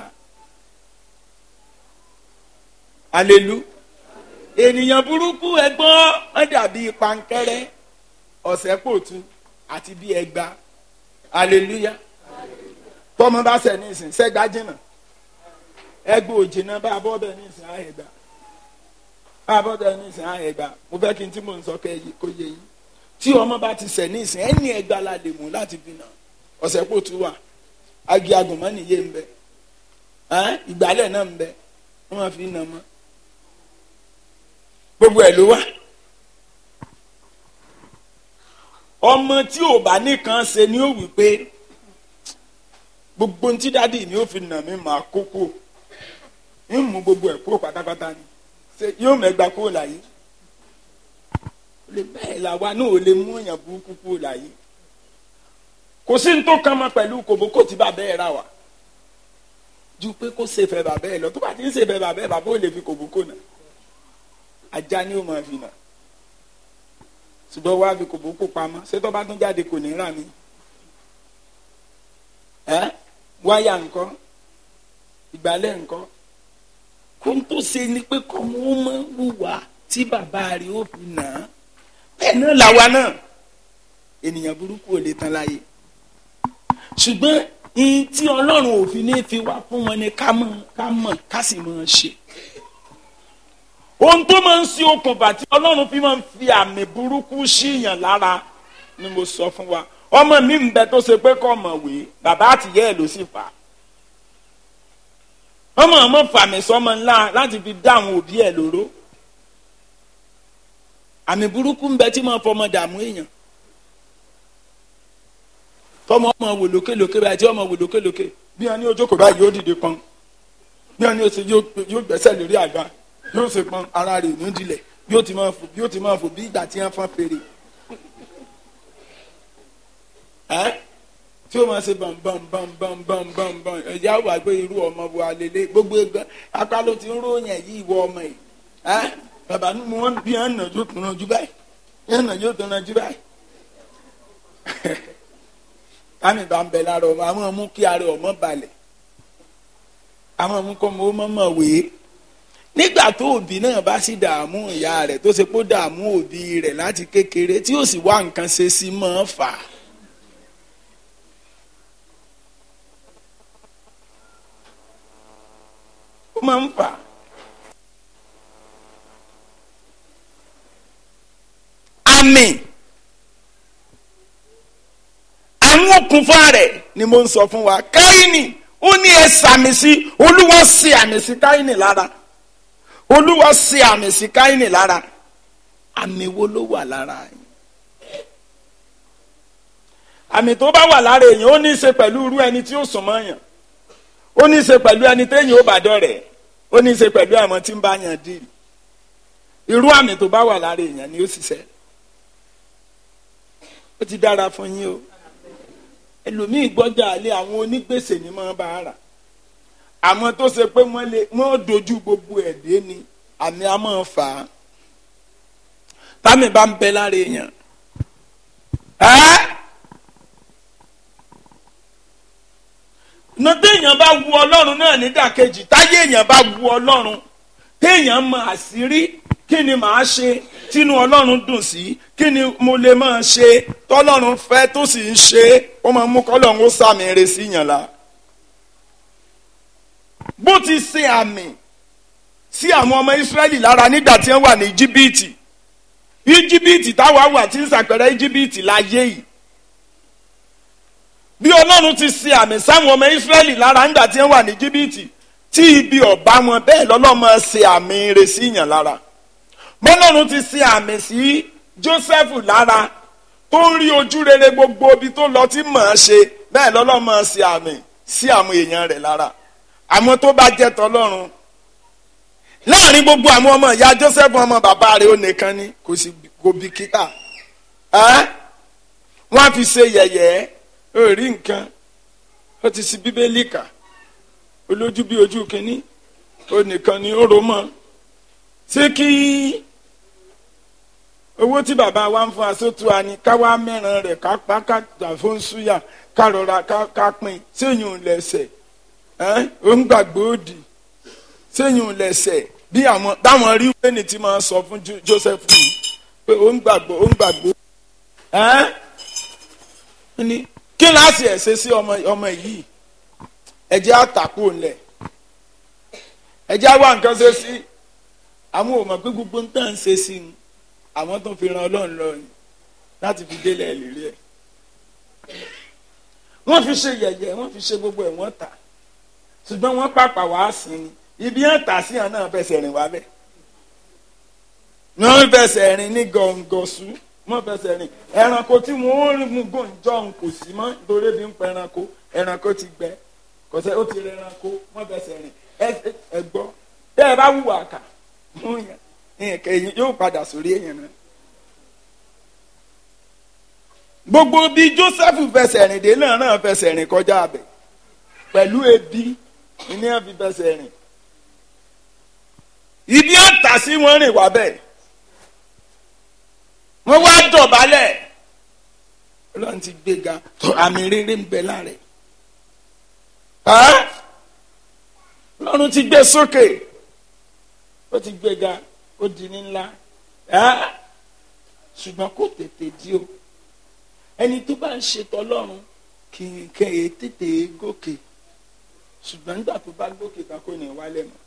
alelu ènìyàn burúkú ẹgbọ́n wọ́n dàbí pankẹ́rẹ́ ọ̀sẹ̀ pòtù àti bí ẹgbàá aleluya tọmọ bá sẹ ní ìsìn sẹgbà jìnnà ẹgbẹ òjìnnà bá bọ́ bẹ́ẹ̀ ní ìsìn àhẹgbà bá bọ́ bẹ́ẹ̀ ní ìsìn àhẹgbà mo fẹ́ kí n tí mò ń sọ kẹ́ kó yé yín tí ọmọ bá ti sẹ̀ ní ìsìn ẹni ẹgbà la lè mú láti fi nà ọ̀sẹ̀ kò tún wà agi agùnmọ́ nìyé ń bẹ ìgbálẹ̀ náà ń bẹ wọ́n máa fi nà mọ́ gbogbo ẹ̀ ló wà. ọmọ tí ò bá nìkan ṣe ni ó wí pé gbogbo ntí dádì mi ò fi nà mí máa kókó ń mú gbogbo ẹ̀ kúrò pátápátá ni ṣe yóò mẹ́gbà kúrò láyé lè bẹ́ẹ̀ làwa náà ò lè mú èèyàn burúkú kúrò láyé kò sí ní tó kàn mọ́ pẹ̀lú kòbókò tí bàbá ẹ̀ rà wá ju pé kó ṣe fẹ́ bàbá ẹ̀ lọ tó bá ti ń ṣe fẹ́ bàbá ẹ̀ bàbá ò lè fi kòbókò nà ajá ni ó máa fi nà ṣùgbọ́n wá fi kòbókò pamọ́ ṣé tó bá tún jáde kò ní rà mí. ẹ wáyà nǹkan ìgbálẹ̀ nǹkan kó n tó ṣe ni pé kọ́ mọ́ mọ́ wùwà tí bàbá rẹ̀ ó fi nà á bẹ́ẹ̀ náà làwa náà ènìyàn burúkú ò lè tán láyé ṣùgbọ́n ìyìn tí ọlọ́run òfin ní fi wá fún wọn ni ká mọ̀ ká mọ̀ ká sì mọ̀ ṣe ohun tó máa ń ṣe okùnfà tí ọlọ́run fi máa ń fi àmì burúkú síyàn lára ni mo sọ fún wa ọmọ mi ń bẹ tó ṣe pé kọ́ ọ̀mọ̀wé bàbá àtìyẹ́ ẹ̀ ló sì fà á ọmọ ọmọ fàmì sọmọ ńlá láti fi dá àwọn òbí ẹ̀ lóró àmì burúkú ń bẹ tí máa fọmọ dààmú èèyàn tọmọ ọmọ wò lókèlókè báyìí tí ọmọ wò lókèlókè bí wọn ní ojókòó báyìí yóò dìde pọn bí wọn ní oṣù yóò gbẹ́sẹ̀ lórí àga yóò ṣe pọn ara rẹ̀ ní dilẹ̀ yóò ti máa fò yóò ti máa fò bí ìgbà tí wọn fọn fèrè ẹ tí ó máa ṣe bam bam bam bam bam bam bam ẹ̀yà wà pé irú ọmọ wo alẹ́lẹ́ gbogbo ẹgbẹ́ apá ló ti ń ròyìn yìí ìwọ ọmọ yìí ẹ bàbá ní mo bí ẹ̀ ń nà yóò tún náà jú báyìí ẹ̀ ń nà yóò tún náà jú báyìí kámi bá ń bẹ lára ọmọ àwọn mú kí ara ọmọ balẹ̀ àwọn mú kọ́ mọ́ mọ́ wèé nígbà tó òbí náà bá sì dààmú ìyá rẹ̀ tó ṣe pé ó dààmú òbí rẹ̀ láti kékeré tí ó sì wá nǹkan ṣe sí mọ́ fà á. ó máa ń fà á. àmì àwọn okùnfà rẹ̀ ni mo ń sọ fún wa káyìnì ó ní ẹ sàmì sí olúwa ṣe àmì sí káyìnì lára olúwa ṣe àmì sí káyìnì lára àmì wo ló wà lára yìí àmì tó bá wà lára èèyàn ó ní í ṣe pẹ̀lú irú ẹni tí ó sùn mọ́ yàn ó ní í ṣe pẹ̀lú ẹni téèyàn ó bá dọ̀rẹ́ ó ní í ṣe pẹ̀lú àwọn tí ń bá yàn dì irú àmì tó bá wà lára èèyàn ni ó ṣiṣẹ́ ó ti dára fún yín o ẹlòmíì gbọ́jà alẹ́ àwọn onígbèsè ni máa bá rà àwọn tó ṣe pé wọ́n lè wọ́n dojú gbogbo ẹ̀ dé ni àmì á máa fà á támì bá ń bẹ lára èèyàn ẹ́ nà téèyàn bá wu ọlọ́run náà nídàkejì táyé èèyàn bá wu ọlọ́run téèyàn mọ àṣírí kí ni màá ṣe tínú ọlọ́run dùn sí kí ni mo lè máa ṣe tọ́lọ́run fẹ́ tó sì ń ṣe ó máa mú kọ́lọ́run ó sàmì eré sí yàn la. bó ti ṣe àmì sí àwọn ọmọ ìsírẹ́lì lára nígbà tí wọ́n wà ní íjíbítì íjíbítì táwa wà tí ń ṣàpẹẹrẹ íjíbítì láyé yìí bí ọlọ́run ti ṣe àmì sáwọn ọmọ ìsírẹ́lì lára nígbà tí wọ́n wà ní íjíbítì tí ibi ọ̀bá wọn bẹ́ẹ̀ lọ́lọ́mọ ṣe àmì eré sí yàn lára bọ́lọ́run ti ṣe àmì sí Jósẹ́fù lára tó ń rí ojú rere gbogbo ibi tó lọ tí mọ̀ ọ́n ṣe bẹ́ẹ̀ lọ́lọ́mọ ṣe àmì sí àwọn èèyàn rẹ̀ lára àwọn tó bá jẹ́ tọlọ́run láàrin gbogbo àwọn ọmọ ìyá Jósẹ́fù ọmọ bàbá rẹ̀ ó nìkan ni kò sì kò bìkítà ẹ́ wọ́n á fi ṣe yẹ̀yẹ́ ó rí nǹkan ó ti ṣí bíbélì kà olójú bí ojú kínní ó nìkan ni ó rò mọ́ ṣé kí owó tí bàbá wa ń fún asótú wa ni ká wá mẹ́ràn rẹ̀ ká pa ká tà fún súyà ká rọra ká pín séyìn lẹ́sẹ̀ ó ń gbàgbé òdì séyìn lẹ́sẹ̀ bí àwọn táwọn rí wẹ́nì tí máa sọ fún Joseph yìí pé ó ń gbàgbọ́ ó ń gbàgbé òdì kí láti ẹ̀ ṣe sí ọmọ yìí ẹ̀jẹ̀ àtàkù ńlẹ̀ ẹ̀jẹ̀ àwa nǹkan ṣe sí àwọn ò mọ̀ pé gbogbo ń tàn ṣe sí i àwọn tó fi ran ọlọ́run lọ ni láti fi délẹ̀ lérí ẹ̀ wọ́n fi ṣe yẹ̀yẹ́ wọ́n fi ṣe gbogbo ẹ̀ wọ́n tà ṣùgbọ́n wọ́n pàpà wá sí ni ibi yẹn tà sí yẹn náà fẹsẹ̀ rìn wá bẹ́ẹ̀ wọ́n fẹsẹ̀ rìn ní gọ̀ǹgọ̀sù wọ́n fẹsẹ̀ rìn ẹranko tí wọ́n ń mú gòǹjọ́ ń kò sí mọ́ nítorí bí ń pẹ́ ẹranko ẹranko ti gbẹ kò sẹ́ ó ti rẹ ẹranko wọ́n fẹsẹ̀ rìn ẹ gbọ́ bẹ́ẹ̀ bá wùwà kà mú yẹn nǹkan èyí yóò padà sórí èèyàn náà. gbogbo bí Joseph fẹsẹ̀ rìn dé náà náà fẹsẹ̀ rìn kọjá abẹ pẹ̀lú ebi ní ẹ̀ fi fẹsẹ̀ rìn. ibi ọ̀tà sí wọn rìn wá bẹ́ẹ̀ wọ́n wá dọ̀bálẹ̀ ọlọ́run ti gbéga tó àmì rere ń bẹ lára ẹ̀ ọlọ́run ti gbé sókè ó ti gbéga ó di ní ńlá ṣùgbọ́n kò tètè di o ẹni tó bá ń ṣètò ọlọ́run kì í kẹ́ ẹ tètè gòkè ṣùgbọ́n nígbà tó bá gòkè kan kò ní wálẹ̀ mọ́.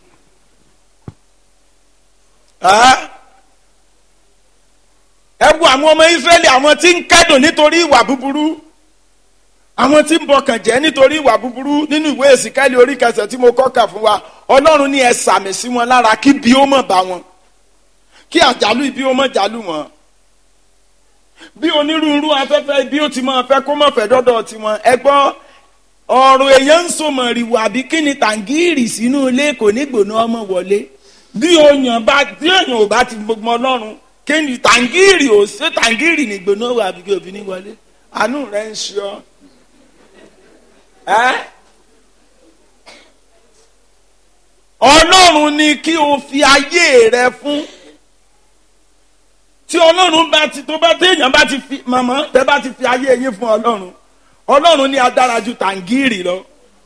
ẹ wo àwọn ọmọ Ísírẹ́lì àwọn tí ń kẹ́dùn nítorí ìwà búburú àwọn tí ń bọkàn jẹ́ nítorí ìwà búburú nínú ìwé èsìkẹ́lì orí kẹsẹ̀ tí mo kọ́ kà fún wa ọlọ́run ní ẹ sàmì sí wọn lára kí bí ó mọ̀ bá wọn kí àjálù ibi ó mọ̀ jálù wọn bí onírúurú afẹ́fẹ́ bí ó ti máa fẹ́ kó má fẹ́ dọ́dọ̀ tiwọn ẹ gbọ́ ọ̀rọ̀ èèyàn ń so mọ̀rìwò àbí kí ni tàǹgìrì sínú ilé kò ní gbóná ọmọ wọlé bí èèyàn bá bí èèyàn ò bá ti gbogbo ọlọ́run kí ni tàǹgìrì ò ṣe tàǹgìrì ní gbóná wà àbí kí òbí ní wọlé àánú rẹ ń ṣe ọ. ẹ́ ọlọ́run ni kí o fi ayé rẹ fún tí ọlọ́run bá ti tó bá téèyàn bá ti fi màmá tẹ bá ti fi ayé yín fún ọlọ́run ọlọ́run ní adára ju tàǹgìrì lọ.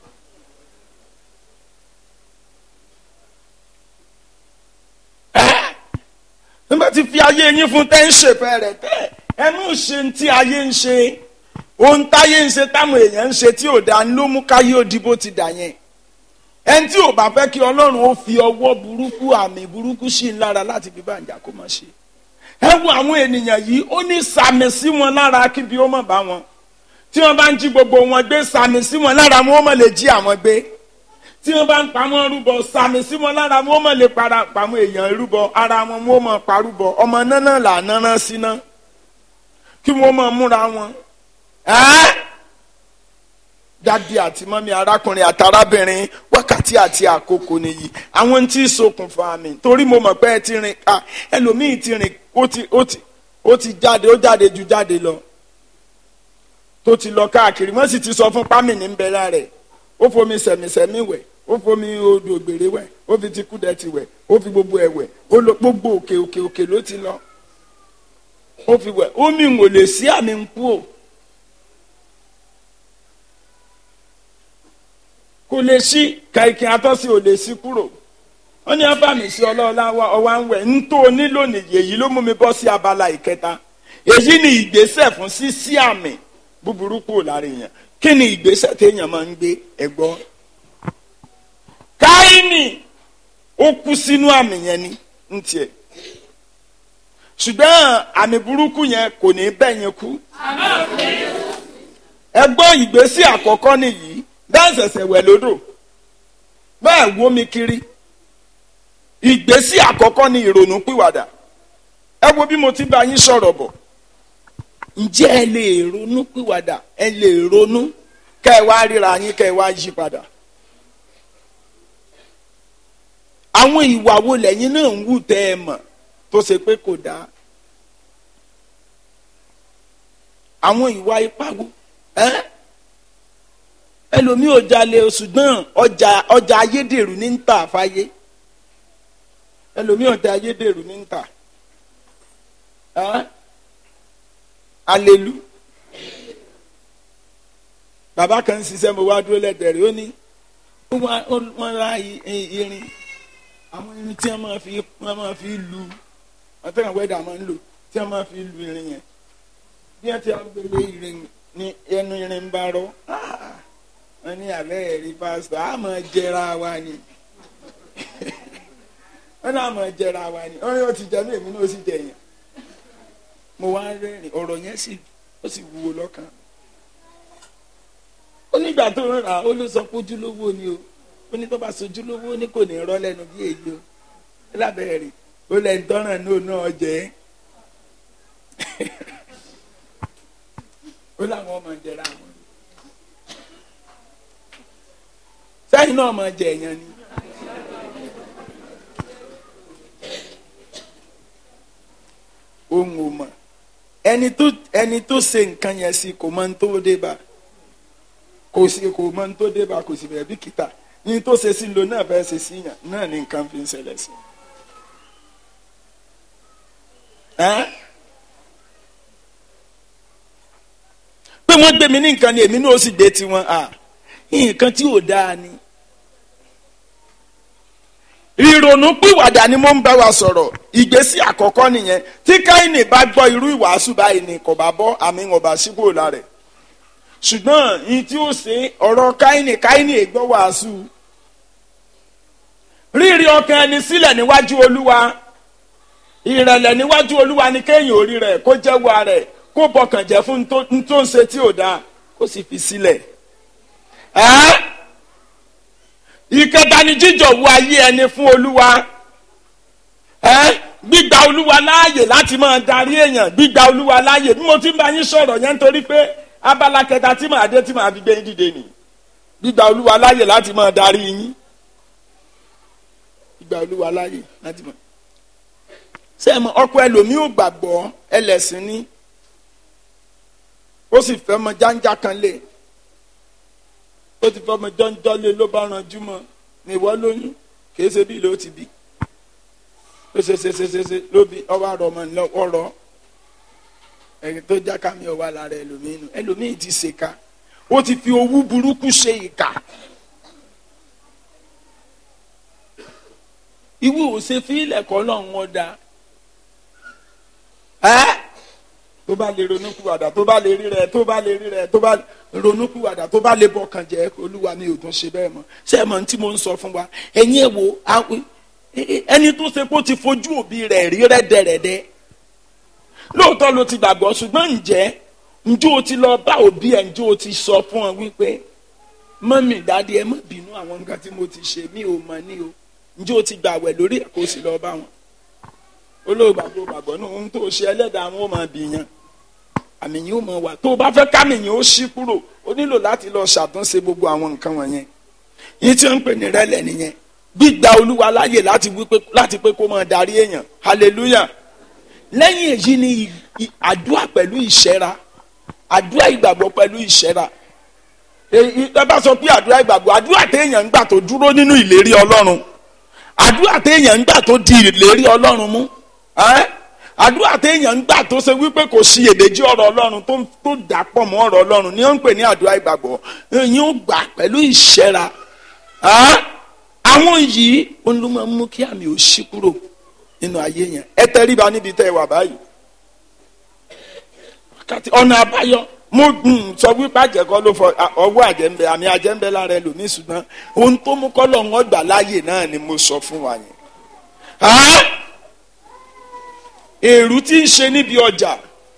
ẹ́ nígbà tí fi ayé yín fún tẹ́ ń ṣèfẹ́ rẹ̀ tẹ́ ẹnu ṣe ti ayé ń ṣe ohun táyé ń ṣe táwọn èèyàn ń ṣe tí ò dáa ló mú káyé òdìbò ti dà yẹn ẹni tí ò bá fẹ́ kí ọlọ́run ó fi ọwọ́ burúkú àmì burúkú sí i lára láti fi bàjá kó má ṣe ẹ wo àwọn ènìyàn yìí ó ní sàmì sí wọn lára kí bí ó má bá wọn tí wọ́n bá ń jí gbogbo wọn gbé sàmì sí wọn lára wọn ó má lè jí àwọn gbé tí wọ́n bá ń pa wọn rúbọ sàmì sí wọn lára wọn ó má lè para pàmò èèyàn rúbọ ara wọn wọn ó má parúbọ ọmọ náná là náná síná kí wọ́n má múra wọn ẹ́ dádì àti mọ́mí arákùnrin àti arábìnrin wákàtí àti àkókò nìyí àwọn tí ṣokùnfà mi torí mo mọ̀ pé ẹ ti rìn ká ẹlòmíì ti rìn ó ti ó ti ó ti jáde ó jáde ju jáde lọ tó ti lọ káàkiri wọ́n sì ti sọ fún pámì ní bẹ́lá rẹ̀ ó fomi sẹ̀mísẹ̀mí wẹ̀ ó fomi odò ògbèrè wẹ̀ ó fi ti kúdẹ̀tì wẹ̀ ó fi gbogbo ẹ̀ wẹ̀ ó lọ gbogbo òkè òkè òkè ló ti lọ ó fi wẹ̀ omi ń wò lè sí àmì ń kú o. kò lè sí kàìkì àtọ́sí ò lè sí kúrò wọ́n ní abàmì sí ọlọ́ọ̀lá ọwá ń wẹ̀ ń tó nílò nìyí èyí ló mú mi bọ́ sí abala ìkẹta èyí ni ìgbésẹ̀ fún sísí àmì búburú kúrò lára èèyàn kí ni ìgbésẹ̀ téèyàn máa ń gbé ẹ̀gbọ́n káínì ó kú sínú àmì yẹn ni ń tiẹ̀ ṣùgbọ́n àmì burúkú yẹn kò ní bẹ́ẹ̀ yẹn kú ẹ̀gbọ́n ìgbésẹ̀ àkọ́kọ́ nìyí bẹ́ẹ̀ ṣẹ̀ṣẹ̀ wẹ̀ lódò bẹ́ẹ̀ wó mi kiri ìgbésí àkọ́kọ́ ni ìrònú pìwàdà ẹ wo bí mo ti bá yín sọ̀rọ̀ bọ̀ ǹjẹ́ ẹ lè ronú pìwàdà ẹ lè ronú kẹ́ ẹ wá ríra yín kẹ́ ẹ wá yí padà àwọn ìwà wo lẹ́yìn náà ń wù tẹ́ ẹ mọ̀ tó ṣe pé kò dáa àwọn ìwà ipá wo ẹ́ eh? ẹlòmíì ò jalè ṣùgbọ́n ọjà ọjà ayédèrú ní ń tà fáyé ẹlòmíì ọjà ayédèrú ní ń tà alelu bàbá kan ń ṣiṣẹ́ mo wá dúró lẹ́dẹ̀rẹ́ ó ní wọ́n ra irin àwọn irin tí wọ́n máa fi wọ́n máa fi lu wọ́n tẹ̀wọ̀n wẹ́dà máa ń lò tí wọ́n máa fi lu irin yẹn bí wọ́n ti gbélé irin ní ẹnu irin bá rọ́ wọ́n ní abẹ́ ẹ̀rí pásítọ̀ á máa jẹra wa ni wọ́n náà máa jẹra wa ni wọ́n yóò ti jẹ mí èmi náà ó sì jẹ yẹn mo wá rẹ́rìn ọ̀rọ̀ yẹn sì ó sì wúwo lọ́kàn ó nígbà tó ń rà ó ló sọ pé ojúlówó ni o ó ní tó bá sojúlówó ní kò ní rọ́ lẹ́nu bí èyí o lábẹ́ rẹ̀ ó lẹ́ni tọ́ràn náà náà jẹ́ ó láwọn ọmọ jẹra wọn. sẹ́yìn náà máa jẹ èèyàn ni. ohun ò mọ̀ ẹni tó ẹni tó ṣe nǹkan yẹn sí kò mọ ní tó dé bá kò sí kò mọ ní tó dé bá kò sì bẹ̀rẹ̀ bí kìtà ní tó ṣe sí lo náà fẹ́ ṣe sí yàn náà ní nǹkan fi ń ṣẹlẹ̀ sí. pé wọ́n gbé mi ní nǹkan ni èmi náà ó sì gbé tiwọn nǹkan tí ò dáa ni ìrònú pìwàdà ni mo ń bá wa sọ̀rọ̀ ìgbésí àkọ́kọ́ nìyẹn tí káyìnì bá gbọ́ irú ìwàásù báyìí ni kò bá bọ́ àmì ọba síbò lára rẹ̀ ṣùgbọ́n ní tí ó ṣe ọ̀rọ̀ káyìnì káyìnì ègbọ́ wàásù rírí ọkàn ẹni sílẹ̀ níwájú olúwa ìrẹ̀lẹ̀ níwájú olúwa ni kéèyàn orí rẹ̀ kó jẹ́wọ́ rẹ̀ kó bọkàn jẹ́ fún tó ń ṣe tí ò dáa kó sì fi sílẹ̀ ẹ́ ìkẹta ni jíjọ̀wọ́ ayé ẹni fún olúwa ẹ́ gbígba olúwa láàyè láti máa darí èèyàn gbígba olúwa láàyè bí mo ti ń bá yín sọ̀rọ̀ yẹn nítorí pé abala kẹta tí màá dé tí màá fi gbé yín dìde nì gbígba olúwa láàyè láti máa darí yín gbígba olúwa láàyè láti máa. sẹ́ẹ̀mọ ọkọ ẹlòmíì ò gbàgbọ́ ẹlẹ́sìn ní ó sì fẹ́ mọ jáńjá kan lé ó ti fẹ́ mọ jọ́njọ́ lé ló bá ranjú mọ́ ní ìwọ lóyún kì í ṣe bí ló ti bí ó ṣe ṣe ṣe ṣe ṣe ló bí ọwọ́ àrọ̀ ọmọ ńlọ ọ̀rọ̀ ẹni tó já kámi ọwọ́ lára ẹlòmíì nù ẹlòmíì ti ṣèkà ó ti fi owú burúkú ṣe ìkà ìwé òṣè fílẹ̀ kọ́ náà wọ́n da ẹ́ tó bá lè ronúkúwàdà tó bá lè rí rẹ tó bá lè rí rẹ tó bá ronúkúwàdà tó bá lè bọkàn jẹ́ olúwa mi ò tún ṣe bẹ́ẹ̀ mọ́ ṣé ẹ mọ̀ ní tí mo ń sọ fún wa ẹ̀yin ẹ̀ wo àwọn ẹni tó ṣe pé ó ti fojú òbí rẹ̀ rí rẹ́dẹ̀rẹ́dẹ́ lóòótọ́ ló ti gbàgbọ́ ṣùgbọ́n ǹjẹ́ ǹjẹ́ o ti lọ bá òbí ẹ̀ ǹjẹ́ o ti sọ fún ọ wípé mọ́mì dáadé ẹ má bínú àwọn nǹkan tí mo ti ṣe mí ò mọ̀ ní o ǹjẹ́ o ti gbàwẹ̀ lórí ẹ̀ kó o sì lọ bá wọn olóògbàgbọ́ gbàgbọ́ náà ohun tó ṣe ẹlẹ́dàá wọn ò máa bìyàn àmì yìí ó mọ wà tó o bá fẹ́ kámi yìí ó ṣí kúrò o nílò láti lọ ṣàtúnṣe gbogbo àwọn nǹkan wọ̀nyẹn yìí tí wọ́n ń pè ní rẹ́lẹ̀ nìyẹn gbígba olúwa láàyè láti wípé láti pé kó máa darí èèyàn hallelujah lẹ́yìn èyí ni àdúrà pẹ̀lú ìṣẹ́ra àdúrà ìgbàgbọ́ pẹ̀lú ìṣẹ́ra èyí ẹ bá sọ pé àdúrà ìgbàgbọ́ àdúrà téèyàn ń gbà tó dúró nínú ìlérí ọlọ́run àdúrà téèyàn ń gbà tó di ìlérí ọlọ́run mú àdúrà téèyàn ń gbà tó ṣe wípé kò sí èdèjì ọ̀rọ̀ ọlọ́run tó tó dà pọ̀ mọ́ ọ̀rọ̀ ọlọ́run ni wọ́n ń pè ní àdúrà ìgbàgbọ́ èyí ó gbà pẹ̀lú ìṣẹ́ra àwọn yìí ó ló máa ń mú kí àmì ò ṣí kúrò nínú ayé yẹn ẹ tẹríba níbi tẹ́ ẹ wà báyìí ọ̀nà àbáyọ mo sọ wípé àjẹkọ́ ló fọ ọwọ́ àjẹmbẹ àmì àjẹmbẹ lára ẹlòmíì ṣùgbọ́n ohun tó mú kọ́ lọ́wọ́ gbà láàyè náà ni mo sọ fún wa yẹn èrú tí ń ṣe níbi ọjà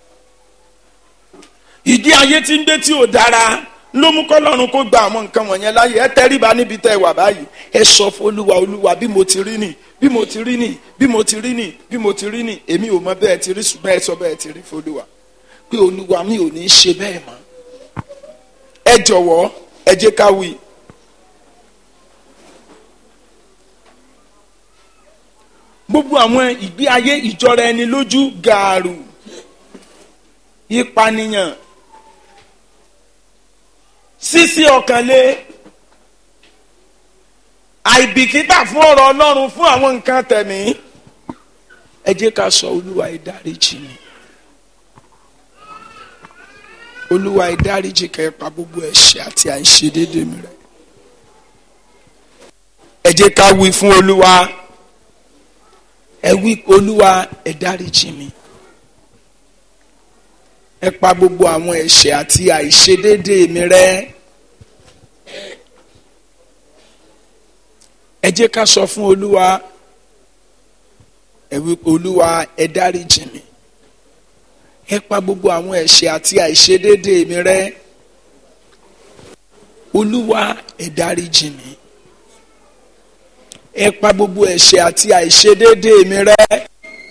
ìdí ayé tí ń gbé tí ò dára ló mú kọ́lọ́run kó gba àwọn nǹkan wọ̀nyẹn láyè ẹ tẹríba níbi tẹ́ ẹ wà báyìí ẹ sọ fún olúwa olúwa bí mo ti rí nì bí mo ti rí nì bí mo ti rí nì bí mo ti rí nì èmi ò mọ bẹ́ẹ̀ ti rí ṣùgbọ́n ẹ sọ bẹ́ẹ̀ ti rí fún olúwa pé olúwa mi ò ní í ṣe bẹ́ẹ̀ mọ́ ẹ jọ̀wọ́ ẹ jẹ́ ká wí. gbogbo àwọn ìgbé ayé ìjọra ẹni lójú gààrú ìpànìyàn sísí ọkànlé àìbìkítà fún ọ̀rọ̀ ọlọ́run fún àwọn nǹkan tẹ̀mí ẹ jẹ́ ká sọ olúwa ìdáríjì mi olúwa ìdáríjì kẹ́ pa gbogbo ẹ̀ṣẹ̀ àti àìṣedéédé mi rẹ́ ẹ jẹ́ ká wí fún olúwa ẹ wí olúwa ẹ dáríjì mi ẹ pa gbogbo àwọn ẹ̀ṣẹ̀ àti àìṣedéédé mi rẹ́ ẹ jẹ́ ká sọ fún olúwa ẹ wí olúwa ẹ dáríjì mi ẹ pa gbogbo àwọn ẹ̀ṣẹ̀ àti àìṣedéédé mi rẹ́ olúwa ẹ dáríjì mi ẹ pa gbogbo ẹ̀ṣẹ̀ àti àìṣedéédé mi rẹ́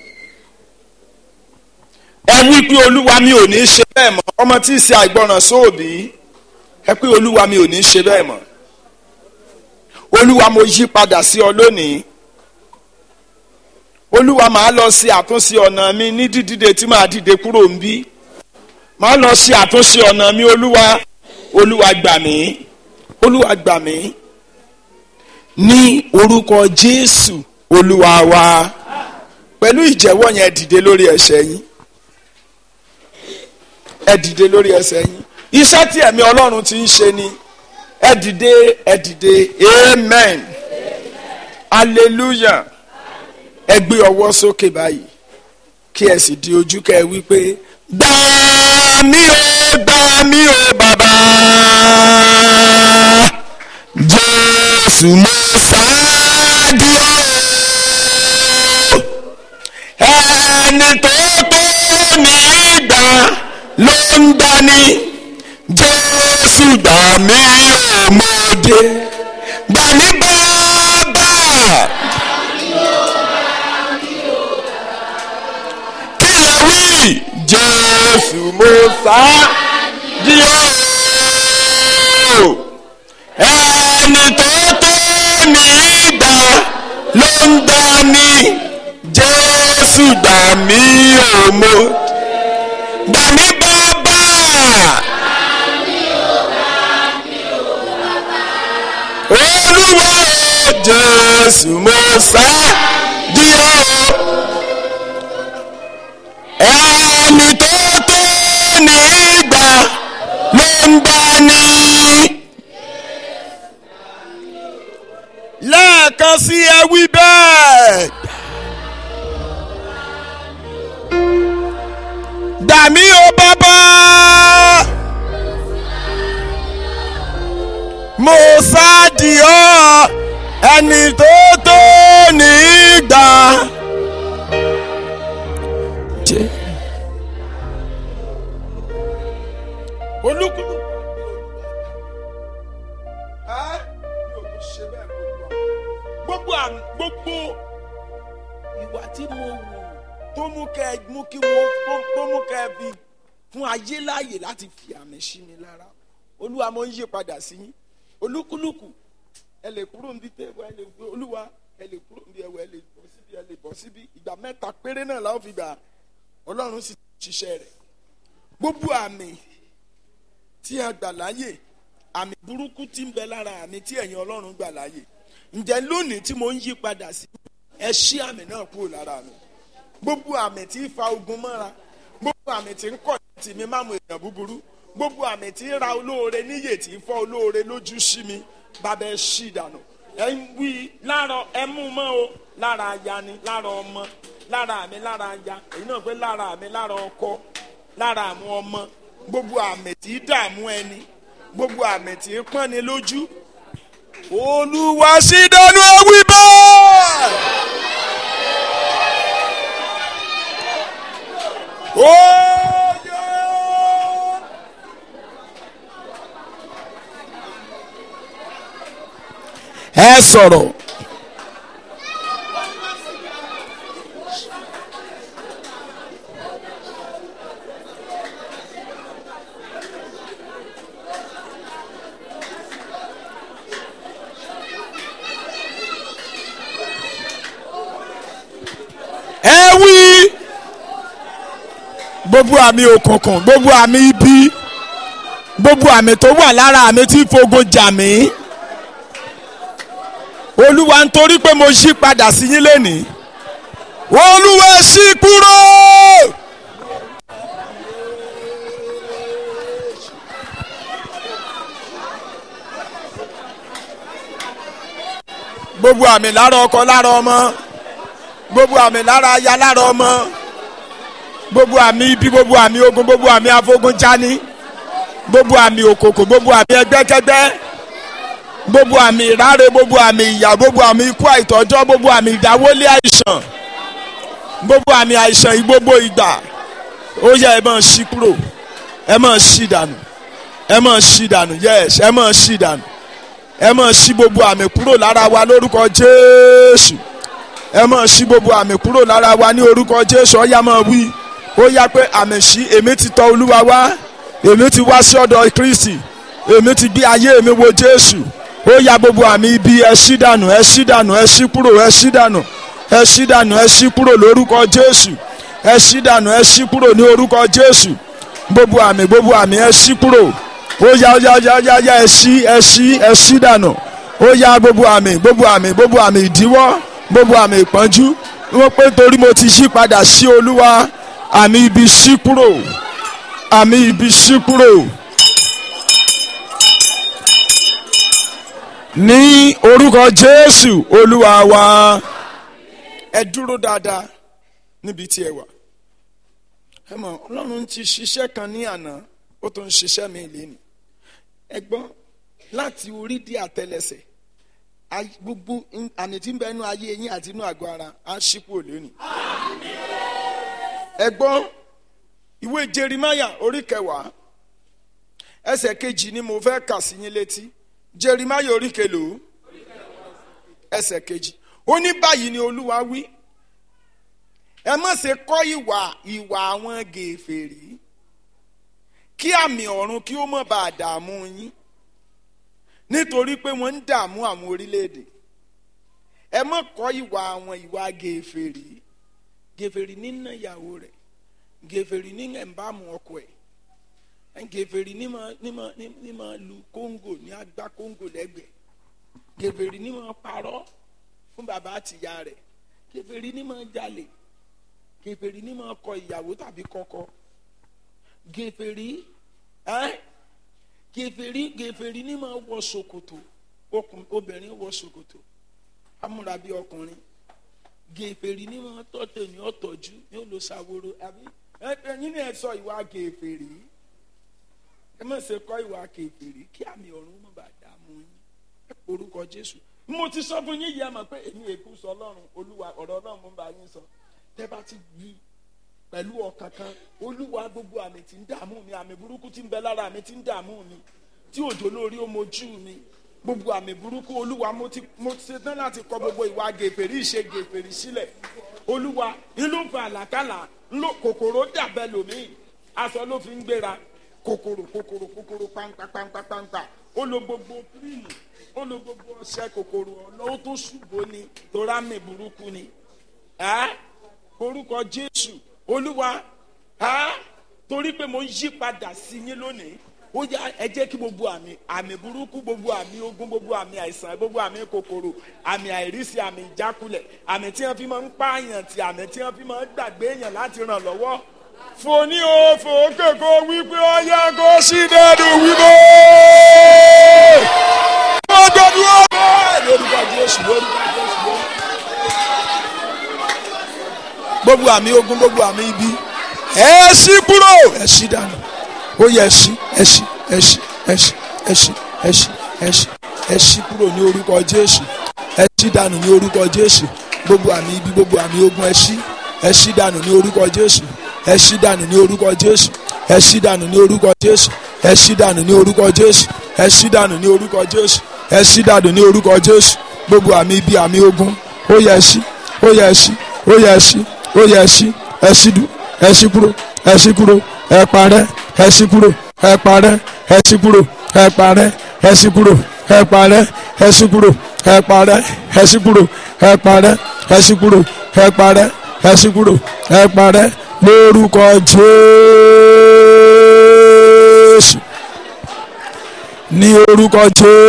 ẹ wí pé olúwa mi ò ní í ṣe bẹ́ẹ̀ mọ́ ọmọ tí ì ṣe àìgbọràn sóòbí ẹ pé olúwa mi ò ní í ṣe bẹ́ẹ̀ mọ́ olúwa mo yí padà sí ọ lónìí olúwa màá lọ ṣe àtúnṣe ọ̀nà mi ní dídìde tí màá dìde kúrò ń bí màá lọ ṣe àtúnṣe ọ̀nà mi olúwa olúwa gbà mí olúwa gbà mí ní orúkọ jésù olúwa wa pẹ̀lú ìjẹ́wọ́ yẹn dìde lórí ẹsẹ̀ yín ẹ dìde lórí ẹsẹ̀ yín iṣẹ́ tí ẹ̀mí ọlọ́run ti ń ṣe ni ẹ dìde ẹ dìde amen hallelujah ẹ gbé ọwọ́ sókè báyìí kí ẹ sì di ojú kẹ wí pé gbà mí o gbà mí o bàbá jésù mo ṣáàdúró ẹni tó tó ní ìgbà ló ń dání jésù gbà mí o mo dé gbà mí bàbá mo sá di ó ẹni tó tó ní ìgbà ló ń gbà mí jésù gbà mí ò mo gbà mí bàbá. olúwa o jésù mo sá di ó ẹni tó tó ní ìgbà ló ń gbà ní. lẹ́ẹ̀kan sí ẹ wí bẹ́ẹ̀. dàmí o bàbá. mo sáàdì ọ́ ẹni tó tó ní ìgbà. olúkúlùkù gbogbo àmì gbogbo ìwà tí mo wù tó mú kẹ mú kí wọn tó mú kẹ fi fún ayé láàyè láti fi àmì sí mi lára olúwa mo ń yí padà sí yín olúkúlùkù ẹ lè kúrò níbi tẹ́wọ́ ẹ lè gbé olúwa ẹ lè kúrò níbi ẹwọ́ ẹ lè bọ́ síbi ẹ lè bọ́ síbi ìgbà mẹ́ta péré náà la ó fi gbà ọlọ́run sì ṣiṣẹ́ rẹ̀ gbogbo àmì tí a gbà láàyè àmì burúkú tí ń bẹ lára àmì tí ẹ̀yin ọlọ́run gbà láàyè ǹjẹ́ lónìí tí mo ń yí padà sí ẹ ṣí àmì náà kúrò lára mi gbogbo àmì tí ń fa ogun mọ́ra gbogbo àmì tí ń kọ̀ tì mí máàmù èèyàn búburú gbogbo àmì tí ń ra olóore níyè tí ń fọ́ olóore lójú sí mi bàbá ẹ ṣí ìdànù ẹ ń wí lára ẹ mú mọ́ o lára aya ni lára ọmọ lára mi lára aya èyí náà pé lára mi lára ọkọ lára àwọn ọmọ gbogbo àmì tí ń dààmú ẹni gbogbo àmì tí ń pọ́n ni lójú olúwa ṣí dánú ẹwí bẹ́ẹ̀. Oyo! ẹ sọ̀rọ̀. ẹ wí gbogbo àmì òkùnkùn gbogbo àmì ibi gbogbo àmì tó wà lára àmì tí fogun jà mí olúwa nítorí pé mo yí padà sí yín lénìí olúwa ṣí kúrò. gbogbo àmì lára ọkọ lára ọmọ gbogbo àmì lára aya lára ọmọ gbogbo àmì ibi gbogbo àmì ogun gbogbo àmì afogunjani gbogbo àmì òkòkò gbogbo àmì ẹgbẹ́kẹ́gbẹ́ gbogbo àmì ìráre gbogbo àmì ìyà gbogbo àmì ikú àìtọ́jọ́ gbogbo àmì ìdáwọ́lé àìsàn gbogbo àmì àìsàn yìí gbogbo ìgbà ó yẹ ẹ máa ṣí kúrò ẹ máa ṣí dànù ẹ máa ṣí dànù yes ẹ máa ṣí dànù ẹ máa ṣí gbogbo àmì kúrò lára wa lórúkọ Jésù ẹ máa ṣí gbogbo àmì kúrò lára wa ní orúkọ Jésù ó yá máa wí ó yá pé àmì ṣí èmi ti tọ̀ Olúwa wá èmi ti wá sí ọ̀dọ̀ Kristi èmi ti gbé ayé mi wo Jésù ó yá gbogbo àmì ibi ẹ ṣí dànù ẹ ṣí dànù ẹ ṣí kúrò ẹ ṣí dànù ẹ ṣí dànù ẹ ṣí kúrò lórúkọ Jésù ẹ ṣí dànù ẹ ṣí kúrò ní orúkọ Jésù gbogbo àmì gbogbo àmì ẹ ṣí kúrò ó yá ó yá ó yá ó yá ó yá ẹ ṣí ẹ ṣí ẹ ṣí dànù ó yá gbogbo àmì gbogbo àmì gbogbo àmì ìdíwọ́ gbogbo àmì ìpọ́njú wọ́n pé torí mo ti ṣí padà sí Olúwa àmì ibi ṣí kúrò àmì ibi ṣí kúrò. ní orúkọ Jésù Olúwa wa ẹ dúró dáadáa níbi tí ẹ wà ẹ mọ̀ Ọlọ́run ti ṣiṣẹ́ kan ní àná ó tún ń ṣiṣẹ́ mi lẹ́nu ẹ gbọ́ láti orí dé àtẹlẹsẹ̀ ay- gbogbo in- àmì tí ń bẹ inú ayé yín àti inú àgọ́ ara á ṣípò lónìí. ẹ gbọ́ ìwé Jerimaya orí kẹwàá ẹsẹ̀ kejì ni mo fẹ́ kà sí yín létí Jerimaya orí kelòó ẹsẹ̀ kejì ó ní báyìí ni Olúwa wí ẹ má ṣe kọ́ ìwà ìwà àwọn gèfèrí kí àmì ọ̀run kí ó má bàa dààmú yín nítorí pé wọ́n ń dààmú àwọn orílẹ̀-èdè ẹ má kọ́ ìwà àwọn ìwà gèfèrí gèfèrí nínà ìyàwó rẹ̀ gèfèrí ní ẹ̀ǹbàmù ọkọ ẹ̀ gèfèrí ní máa ní máa ní máa lu kóńgò ní agbá kóńgò lẹ́gbẹ̀ẹ́ gèfèrí ní máa parọ́ fún bàbá àtìyá rẹ̀ gèfèrí ní máa jalè gèfèrí ní máa kọ ìyàwó tàbí kọ́kọ́ gèfèrí ẹ́ gèfèrí gèfèrí ní máa wọ ṣòkòtò okùn obìnrin wọ ṣòkòtò amúra bí ọkùnrin gèfèrí ní máa tọ́tẹ̀ ní ọ̀tọ̀jú ní olùsàwòrò àbí ẹ̀yin ni ẹ sọ ìwà gèfèrí ẹ má ṣe kọ́ ìwà gèfèrí kí àmì ọ̀run má bàa dààmú yín ẹ porúkọ Jésù mo ti sọ fún yín yìí ẹ mọ̀ pé èmi èkú sọ Ọlọ́run Olúwa ọ̀rọ̀ Ọlọ́run mo bá yín sọ tẹ́ bá ti gbí pẹ̀lú ọkàn kan olúwa gbogbo àmì tí ń dààmú mi àmì burúkú tí ń bẹ lára mi tí ń dààmú mi tí òjò lórí ó mojú mi gbogbo àmì burúkú olúwa mo ti mo ti ṣetán láti kọ gbogbo ìwà gèfèrí ìṣe gèfèrí sílẹ̀ olúwa inú fa àlàkàlà ńlò kòkòrò dàbẹ lòmíì aṣọ ló fi ń gbéra kòkòrò kòkòrò kòkòrò pàǹpà pàǹpà pàǹpà ó lo gbogbo kírìmù ó lo gbogbo ọṣẹ kòkòrò ọlọ́wọ́ tó ṣùgbọ́n ni torí àmì burúkú ni ẹ́ orúkọ jésù olúwa á torí pé mo ń yí padà sí yín lónìí ó yá ẹ jẹ́ kí gbogbo àmì àmì burúkú gbogbo àmì ogun gbogbo àmì àìsàn gbogbo àmì kòkòrò àmì àìrísí àmì ìjákulẹ̀ àmì tí wọ́n fi máa ń pààyàn tí àmì tí wọ́n fi máa ń gbàgbé èèyàn láti ràn lọ́wọ́ fòní o fòókè kó wípé ó yẹ kó sí dẹ́nu wípé ó gbẹdú ọmọ lórúkọ jésù lórúkọ jésù lórúkọ gbogbo àmì ogun gbogbo àmì ibi ẹ ṣí kúrò ẹ ṣí dànù ó yẹ ẹ ṣí ẹ ṣí ẹ ṣí ẹ ṣí ẹ ṣí ẹ ṣí ẹ ṣí ẹ ṣí kúrò ní orúkọ jésù ẹ ṣí dànù ní orúkọ jésù gbogbo àmì ibi gbogbo àmì ogun ẹ ṣí ẹ ṣí dànù ní orúkọ jésù ẹ ṣí dànù ní orúkọ jésù ẹ ṣí dànù ní orúkọ jésù ẹ ṣí dànù ní orúkọ jésù ẹ ṣí dànù ní orúkọ jésù ẹ ṣí dànù ní orúkọ jésù gbogbo àmì ibi àmì ogun ó yẹ ẹ ṣí ó yẹ ẹ ṣí ó yẹ ẹ ṣí ó yẹ ẹ ṣí ẹ ṣí du ẹ ṣí kúrò ẹ ṣí kúrò ẹ parẹ́ ẹ ṣí kúrò ẹ parẹ́ ẹ ṣí kúrò ẹ parẹ́ ẹ ṣí kúrò ẹ parẹ́ ẹ ṣí kúrò ẹ parẹ́ ẹ ṣí kúrò ẹ parẹ́ ẹ ṣí kúrò ẹ parẹ́ ẹ ṣí kúrò ẹ parẹ́ lórúkọ Jésù ní orúkọ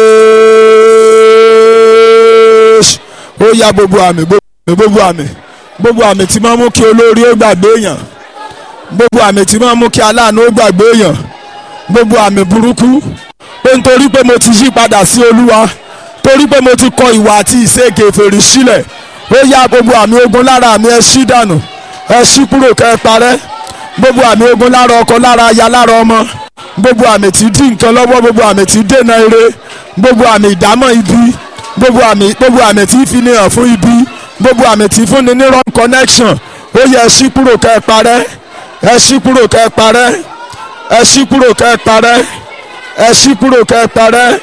Jésù ó yá gbogbo àmì gbogbo àmì gbogbo àmì tí máa mú kí olórí ó gbàgbé èèyàn gbogbo àmì tí máa mú kí aláàánú ó gbàgbé èèyàn gbogbo àmì burúkú pé nítorí pé mo ti yí padà sí olúwa torí pé mo ti kọ ìwà àti ìṣe kèfèrí sílẹ̀ ó yá gbogbo àmì ogun lára mi ẹ ṣí dànù ẹ ṣí kúrò kẹ́ ẹ parẹ́ gbogbo àmì ogun lára ọkọ lára aya lára ọmọ gbogbo àmì tí dí nǹkan lọ́wọ́ gbogbo àmì tí dènà ire gbogbo àmì ìdámọ̀ ibi gbogbo àmì gbogbo àmì tí fi ní hàn fún ibi gbogbo àmì tí fúnni ní wrong connection ó yẹ ẹ ṣí kúrò kẹ́ ẹ parẹ́ ẹ ṣí kúrò kẹ́ ẹ parẹ́ ẹ ṣí kúrò kẹ́ ẹ parẹ́ ẹ ṣí kúrò kẹ́ ẹ parẹ́.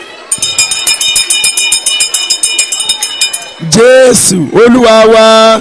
Jésù Olúwa wa.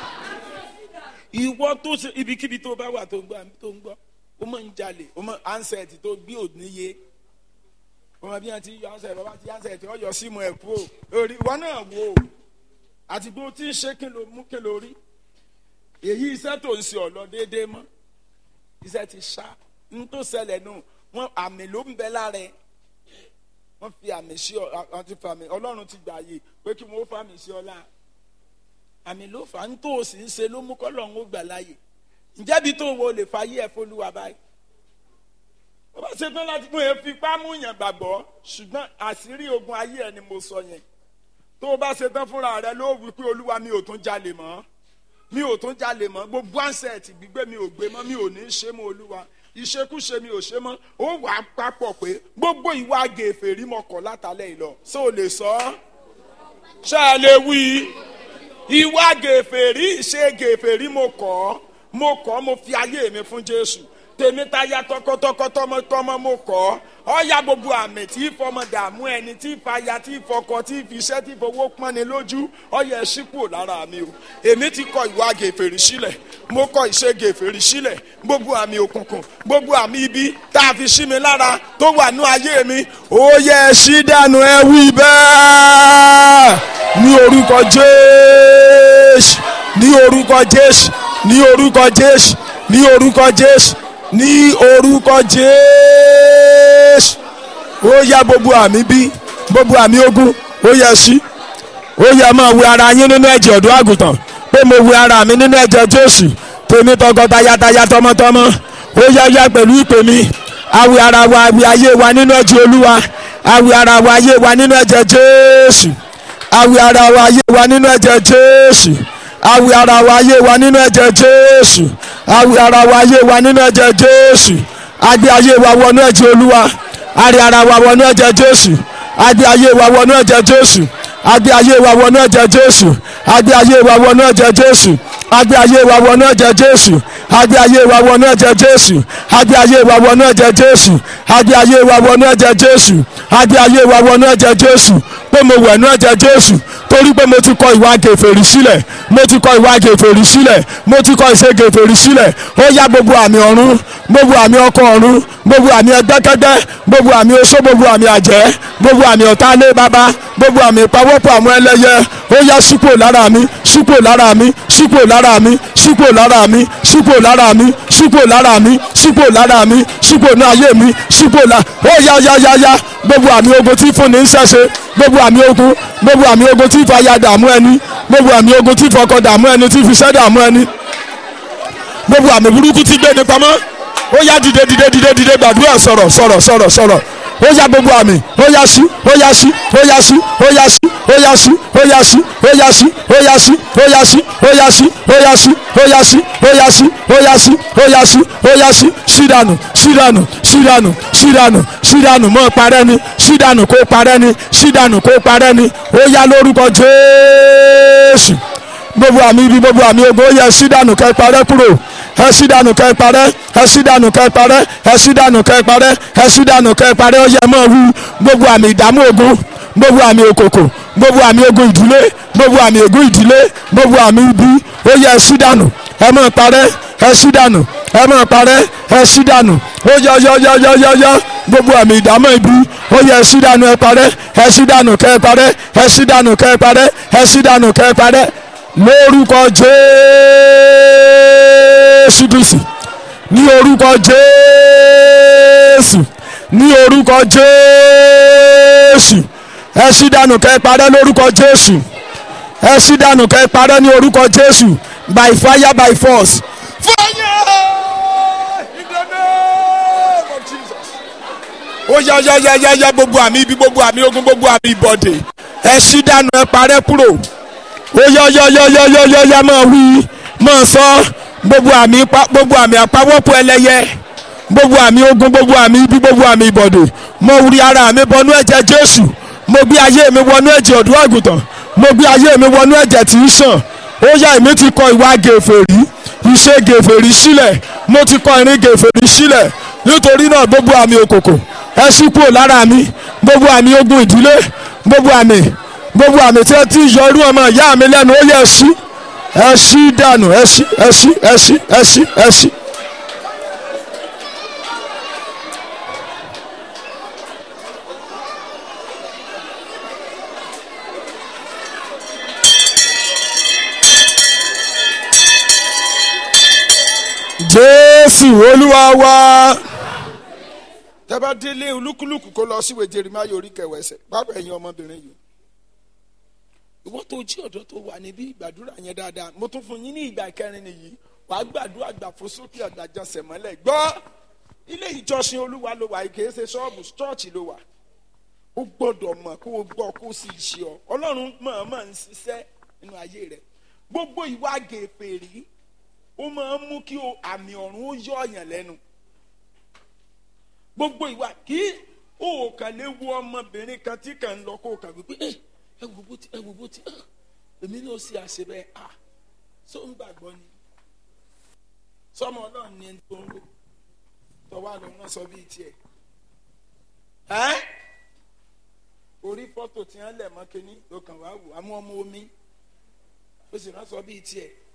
ìwọ tó ṣe ibikíbi tó bá wà tó ń gbọ́ tó ń gbọ́ ó máa ń jalè ó máa ansẹ̀tì tó gbé òníye ọmọ bí wọn ti yọ ansẹ̀tì bàbá ti ansẹ̀tì ọyọ símù ẹ̀ kú o orí ìwọ náà wò ó àti bó ti ń ṣe kí ló mú kí ló rí èyí iṣẹ́ tó ń ṣe ọ̀lọ́ déédéé mọ́ iṣẹ́ ti ṣá ń tó ṣẹlẹ̀ nù wọ́n àmì ló ń bẹ lára ẹ̀ wọ́n fi àmì sí ọ àwọn ti fa àmì ọlọ́run ti gbà yìí pé kí wọ́n fa àmì sí ọ láà àmì ló fà á ń tó o sì ń ṣe ló mú kọ́lọ́run ó gbà láàyè ǹjẹ́ bí tó wo lè fa yí ẹ̀ fọlúwa báyìí ó bá ṣe tán láti mú ẹ fi pámú yàn gbàgbọ́ ṣùgbọ́n àṣírí ogun ayé ẹ ni mo sọ yẹn tó o bá ṣe tán fúnra rẹ ló wí pé olúwa mi ò tún jalè mọ́ mi ò tún jalè mọ́ gbogbo ansẹ̀tì gbígbé mi ò gbé mọ́ mi ò ní í ṣe mọ́ olúwa ìṣekúṣe mi ò ṣe mọ́ ó wà á papọ̀ pé gbogbo ìwà gèfèrí mọ̀ kọ́ látàlẹ́ ìlọ ṣé o lè sọ ọ́ ṣé ẹ lè wí ìwà gèfèrí ṣe gèfèrí mo kọ́ mo kọ́ mo fi ayé mi fún Jésù tèmi ta ya tọkọtọkọ tọmọtọmọ mo kọ́ ọ̀ya gbogbo àmì tí ìfọmọ dààmú ẹni tí ìfàyà tí ìfọkọ tí ìfiṣẹ́ tí ìfowó pọ́nni lójú ọ̀ya ẹ̀ ṣípò lára mi o èmi ti kọ ìwà gèfèrí sílẹ̀ mo kọ ìṣègè fèrè sílẹ̀ gbogbo àmì òkùnkùn gbogbo àmì ibi tá a fi sí mi lára tó wà ní ayé mi ó yẹ ẹ ṣí dànù ẹ wí bẹ́ẹ̀ ní orúkọ jésù ní orúkọ jésù ní orúkọ jésù ní orúkọ jésù ní orúkọ jésù ó yá gbogbo àmì bí gbogbo àmì ogun ó yẹ sí ó yẹ máa wẹ ara yín nínú ẹ̀jẹ̀ ọ̀dọ́ àgùntàn pé mo wẹ ara mi nínú ẹ̀jẹ̀ jésù tèmi tọkọtaya tọmọtọmọ ó yá yá pẹ̀lú ìpè mi awẹ ara wa awẹ ayé wa nínú ẹ̀jẹ̀ olúwa awẹ ara wa ayé wa nínú ẹ̀jẹ̀ jésù awẹ ara wa ayé wa nínú ẹ̀jẹ̀ jésù awẹ ara wa ayé wa nínú ẹ̀jẹ̀ jésù awẹ ara wa ayé wa nínú ẹ̀jẹ̀ jésù agbé ayé wa wọnú ẹ̀jẹ̀ olúwa àrí ara wa wọnú ẹ̀jẹ̀ jésù agbé ayé wa wọnú ẹ̀jẹ̀ jésù agbé ayé wa wọnú ẹ̀jẹ̀ jésù agbé ayé wa wọnú ẹ̀jẹ̀ jésù agbé ayé wa wọnú ẹ̀jẹ̀ jésù agbé ayé wa wọnú ẹ̀jẹ̀ jésù agbé ayé wa wọnú ẹ̀jẹ̀ jésù agbé ayé wa wọnú ẹ̀jẹ̀ jésù agbé ayé wa wọnú ẹ̀jẹ̀ jésù pé mo wẹ̀ nú ẹ̀jẹ̀ jésù torí pé mo ti kọ ìwà gèfèrí sílẹ̀ mo ti kọ ìwà gèfèrí sílẹ̀ mo ti kọ ìṣe gèfèrí sílẹ̀ ó yá gbogbo àmì ọ̀run gbogbo àmì ọkọ ọ̀run gbogbo àmì ẹgbẹ́kẹ́gbẹ́ gbogbo àmì oṣó gbogbo àmì àjẹ́ gbogbo àmì ọ̀tálé bàbá gbogbo àmì ìpawọ́pọ̀ àwọn ẹlẹ́yẹ ó yá sípò lára mi sípò lára mi sípò lára mi sípò lára mi sípò lára mi sípò lára mi sípò lára mi sípò ní ayé mi sípò lá ó yá yá yá yá gbogbo àmì ogun tí fúnni ń ṣẹ̀ṣẹ̀ gbogbo àmì ogun gbogbo àmì ogun tí fàyà dààmú ẹni gbogbo àmì ogun tí fọkọ dààmú ẹni tí fiṣẹ́ dààmú ẹni gbogbo àmì burúkú tí gbé ni pamọ́ ó yá dìde dìde dìde dìde gbàdúrà sọ̀rọ̀ sọ̀rọ̀ sọ̀rọ̀ sọ̀rọ̀ ó yá gbogbo àmì ó yá sí ó yá sí ó yá sí ó yá sí ó yá sí ó yá sí ó yá sí ó yá sí ó yá sí ó yá sí ó yá sí ó yá sí ó yá sí ó yá sí ó yá sí ó yá sí sídànù sídànù sídànù sídànù sídànù mọ́ parẹ́ ni sídànù kó parẹ́ ni sídànù kó parẹ́ ni ó yá lórúkọ Jésù gbogbo àmì ibi gbogbo àmì ogo ó yẹ sídànù kẹ́ parẹ́ kúrò ẹ sí dànù kẹ́ parẹ́ ẹ sí dànù kẹ́ parẹ́ ẹ sí dànù kẹ́ parẹ́ ẹ sí dànù kẹ́ parẹ́ ó yẹ mọ́ wú gbogbo àmì ìdààmú ogun gbogbo àmì òkòkò gbogbo àmì ogun ìdílé gbogbo àmì ogun ìdílé gbogbo àmì ibi ó yẹ ẹ sí dànù ẹ mọ́ parẹ́ ẹ sí dànù ẹ mọ́ parẹ́ ẹ sí dànù ó yọ yọ yọ yọ yọ yọ gbogbo àmì ìdààmú ibi ó yẹ ẹ sí dànù ẹ parẹ́ ẹ sí dànù kẹ́ parẹ́ ẹ sí dànù kẹ́ parẹ́ ẹ sí dànù kẹ́ parẹ́ lórúkọ jésù kristi ní orúkọ jésù ní orúkọ jésù ẹ ṣí dànù kẹ́ parẹ́ lórúkọ jésù ẹ ṣí dànù kẹ́ parẹ́ ní orúkọ jésù by fire by force. fire in the name of jesus. ó yá yá yá yá yá gbogbo àmì ibi gbogbo àmì ogun gbogbo àmì ìbọ̀dè ẹ ṣí dànù ẹ parẹ́ kúrò ó yọ yọ yọ yọ yọ yọ yọ máa wí máa sọ gbogbo àmì pa gbogbo àmì àpawọ́pọ̀ ẹlẹ́yẹ gbogbo àmì ogun gbogbo àmì ibi gbogbo àmì ìbọ̀dè mo rí ara mi bọnú ẹ̀jẹ̀ jésù mo gbé ayé mi wọnú ẹ̀jẹ̀ ọ̀dọ́ àgùntàn mo gbé ayé mi wọnú ẹ̀jẹ̀ tí ń sàn ó yá èmi ti kọ ìwà gèfèrí iṣẹ́ gèfèrí sílẹ̀ mo ti kọ ìrìn gèfèrí sílẹ̀ nítorí náà gbogbo àmì òkòkò ẹ ṣí kúrò lára mi gbogbo àmì ogun ìdílé gbogbo àmì gbogbo àmì tí ẹ ti yọ irú ọmọ ìyá mi lẹ́nu ó yẹ ẹ ṣí ẹ ṣí dànù ẹ ṣí ẹ ṣí ẹ ṣí ẹ ṣí ẹ ṣí. jésù olúwa wa tẹ́bá délé olúkúlùkù kó lọ síwèé jeremáyé orí kẹwẹsẹ̀ bábà ẹ̀yin ọmọbìnrin yìí ìwọ tó jí ọ̀dọ́ tó wà níbí ìgbàdúrà yẹn dáadáa mo tún fún yín ní ìgbà kẹrin nìyí wàá gbàdúrà gbàfó sókè àgbàjọsẹ̀ mọ́lẹ̀ gbọ́ ilé ìjọsìn olúwa ló wà kìí ṣe ṣọ́ọ̀bù ṣọ́ọ̀ṣì ló wà ó gbọ́dọ̀ mọ̀ kó o gbọ́ kó o sì ṣe ọ ọlọ́run mọ̀ọ́mọ̀ ń ṣiṣẹ́ nínú ayé rẹ̀ gbogbo ìwà gèfèrí ó máa ń mú kí àmì ọ̀run ó yọ ọ̀yàn lẹ́nu gbogbo ìwà kí o kàn lè wo ọmọbìnrin kan tí kàn ń lọ kó o kàn wípé ẹ ẹ wò bó ti ẹ wò bó ti èmi náà ṣe àṣebẹ à só ń gbàgbọ́ ni sọmọ náà ní ẹni tó ń lò tọwọ́ àlọ́ náà sọ bíi tiẹ̀ ẹ́ orí fọ́tò tí wọ́n lẹ̀ mọ́ kínní ló kàn wá wò àmú ọmọ omi ó sì rán sọ bíi tiẹ̀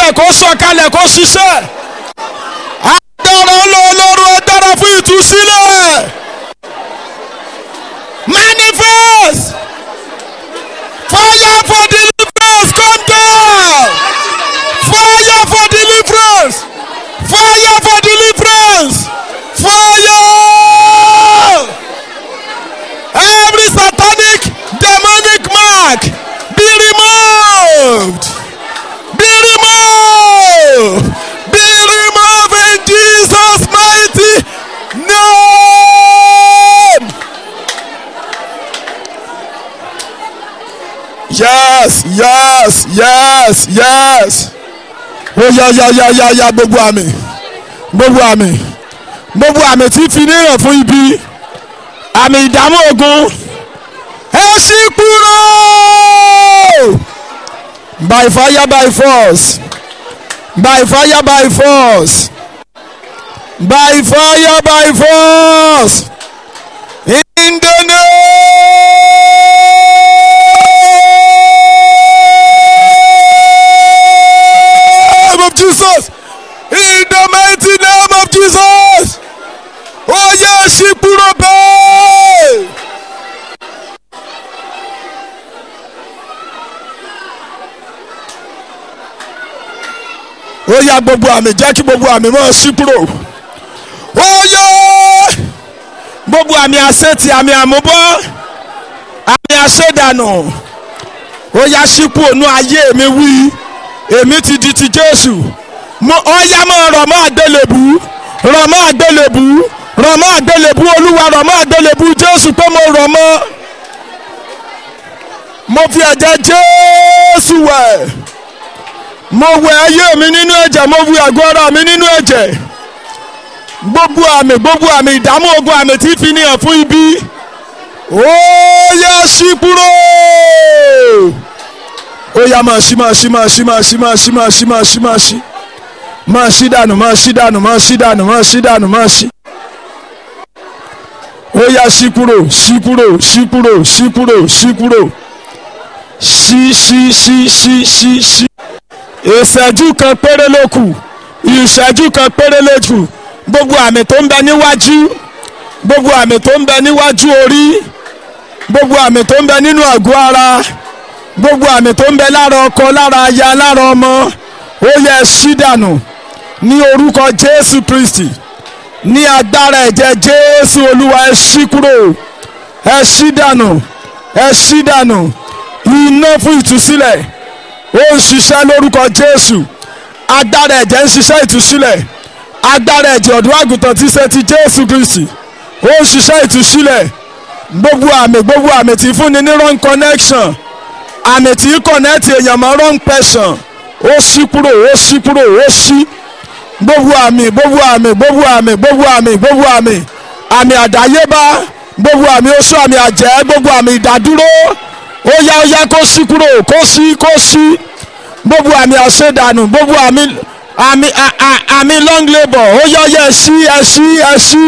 sọ̀kalẹ̀ kó sọ̀kalẹ̀ kó ṣiṣẹ́ agbára ọlọ́ọ̀lọ́run agbára fún ìtúsílẹ̀ manifest fire for deliverance come down fire for deliverance fire for deliverance fire every satanic demonic mark be removed be removed be removed in jesus mighty name yes yes yes yes ó yá yá yá yá yá gbogbo àmì gbogbo àmì gbogbo àmì tí fi níyàn fún ibi àmì ìdààmú ogun ẹ ṣí kúrò by fire by force by fire by force by fire by force in the name of Jesus in the mighty name of Jesus ó yẹ ṣí kúrò bẹ́ẹ̀. ó yá gbogbo àmì jẹ́ kí gbogbo àmì máa ṣí kúrò ó yẹ gbogbo àmì àṣetì àmì àmúbọ́ àmì àṣedànù ó yá ṣí kúrò nú ayé mi wí èmi ti di ti Jésù mo ó yá máa rọ̀ mọ́ àgbélébù rọ̀ mọ́ àgbélébù rọ̀ mọ́ àgbélébù Olúwa rọ̀ mọ́ àgbélébù Jésù pé mo rọ̀ mọ́ mo fi ẹ̀jẹ̀ Jésù wẹ̀ mo wẹ̀ ayé mi nínú ẹ̀jẹ̀ mo wẹ̀ àgọ́ ara mi nínú ẹ̀jẹ̀ gbogbo àmì gbogbo àmì ìdààmú ogun àmì tí fi ní hàn fún ibi ó yá ṣí kúrò ó yá máa ṣí máa ṣí máa ṣí máa ṣí máa ṣí máa ṣí máa ṣí máa ṣí máa ṣí dànù máa ṣí dànù máa ṣí dànù máa ṣí dànù máa ṣí ó yá ṣí kúrò ṣí kúrò ṣí kúrò ṣí kúrò ṣí kúrò ṣí ṣí ṣí ṣí ṣí ṣí ìṣẹ́jú kan péré ló kù ìṣẹ́jú kan péré ló kù gbogbo àmì tó ń bẹ níwájú gbogbo àmì tó ń bẹ níwájú orí gbogbo àmì tó ń bẹ nínú àgọ́ ara gbogbo àmì tó ń bẹ lára ọkọ lára aya lára ọmọ ó yẹ ṣí dànù ní orúkọ Jésù Kristi ní agbára ẹ̀jẹ̀ Jésù Olúwa ẹ ṣí kúrò ẹ ṣí dànù ẹ ṣí dànù iná fún ìtúsílẹ̀ ó ń ṣiṣẹ́ lórúkọ Jésù agbára ẹ̀jẹ̀ ń ṣiṣẹ́ ìtúsílẹ̀ agbára ẹ̀jẹ̀ ọ̀dọ́ àgùntàn tí ṣe ti Jésù Kristi ó ń ṣiṣẹ́ ìtúsílẹ̀ gbogbo àmì gbogbo àmì tí fúnni ní wrong connection àmì tí connect èèyàn mọ́ wrong person ó ṣí kúrò ó ṣí kúrò ó ṣí gbogbo àmì gbogbo àmì gbogbo àmì gbogbo àmì gbogbo àmì àmì àdáyébá gbogbo àmì oṣù àmì àjẹ́ gbogbo àmì ìdádúró ó yá ó yá kó ṣí kúrò kó ṣí kó ṣí gbogbo àmì àṣedànù gbogbo àmì àmì à- à- àmì long labour ó yá ó yá ẹ ṣí ẹ ṣí ẹ ṣí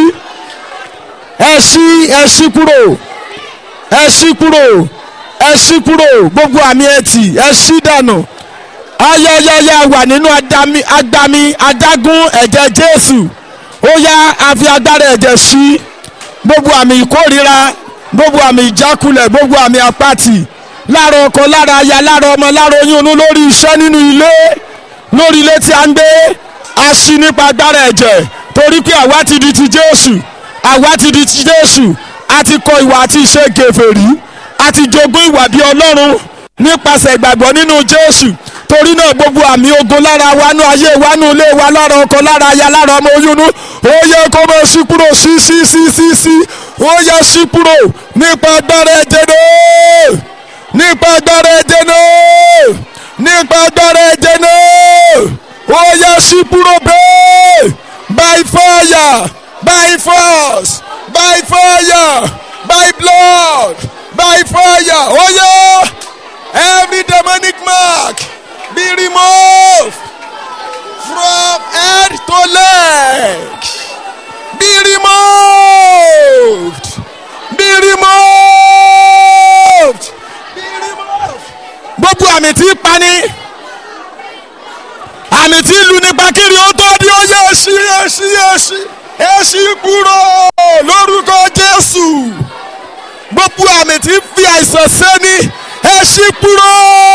ẹ ṣí ẹ ṣí kúrò ẹ ṣí kúrò ẹ ṣí kúrò gbogbo àmì ẹtì ẹ ṣí dànù ayẹyẹyẹ wà nínú adami adami adágún ẹ̀jẹ̀ Jésù ó yá àfi agbára ẹ̀jẹ̀ sí gbogbo àmì ìkórira gbogbo àmì ìjákulẹ̀ gbogbo àmì apáti lára ọkọ lára aya lára ọmọ lára oyún inú lórí iṣẹ́ nínú ilé lórí ilé tí a ń gbé a ṣí nípa agbára ẹ̀jẹ̀ torí pé àwa ti di ti Jésù àwa ti di ti Jésù a ti kọ ìwà àti ìṣe gèfèrí a ti jogún ìwà bí Ọlọ́run nípasẹ̀ ìgbàgbọ́ nínú Jésù torí náà gbogbo àmì ogun lára wa nú ayé wa nú ilé wa lára ọkọ lára aya lára ọmọ oyún nú ó yẹ kó máa ṣí kúrò sí sí sí sí sí ó yẹ ṣí kúrò nípa agbára ẹ̀jẹ̀ náà nípa agbára ẹ̀jẹ̀ náà nípa agbára ẹ̀jẹ̀ náà ó yẹ ṣí kúrò bẹ́ẹ̀ by fire by force by fire by blood by fire ó yẹ every demonic mark be removed from head to leg be removed be removed be removed gbogbo àmì tí ń pani àmì tí ìlú nípa kiri ó tó di ó yẹ èsì èsì èsì èsì kúrò lórúkọ jésù gbogbo àmì tí ń fi àìsàn sẹ́ni èsì kúrò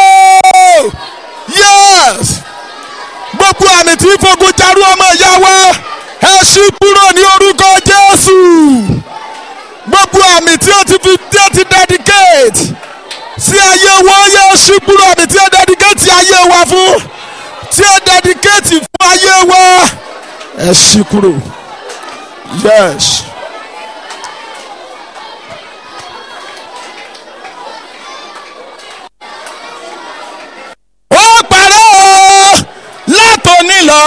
yes gbogbo àmì tí ń fogun jarú ọmọ ìyá wa èsì kúrò ní orúkọ jésù gbogbo àmì tí ó ti fi dé ti dedicate sí ayé wọn yẹ èsì kúrò àmì tí ó dedicate ayé wa fún tí ó dedicate fún ayé wa èsì kúrò yes. ó parẹ́ o látòní lọ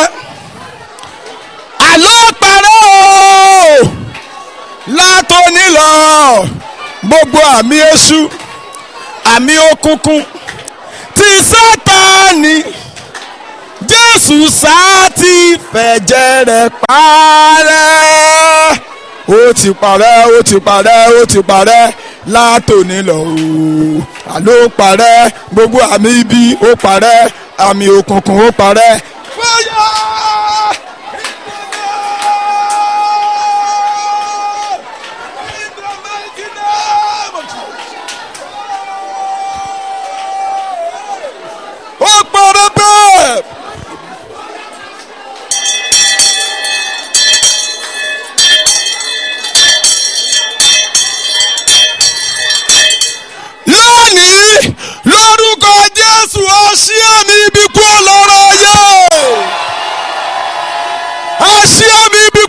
àlọ́ parẹ́ o látòní lọ gbogbo àmì èṣù àmì òkùnkùn ti sátani jésù sáà ti fẹ̀jẹ̀ rẹ̀ parẹ́ ó ti parẹ́ ó ti parẹ́ ó ti parẹ́ látòní lọ ooo àló parẹ́ gbogbo àmì ibi ó parẹ́ àmì òkùnkùn ó parẹ́. fire in the mighty name of Jesus. ó parẹ́ bẹ́ẹ̀. lónìí lórúkọ jésù ọsí àmì ibi kú ọlọ́rọ̀ ayé ọsí àmì ibi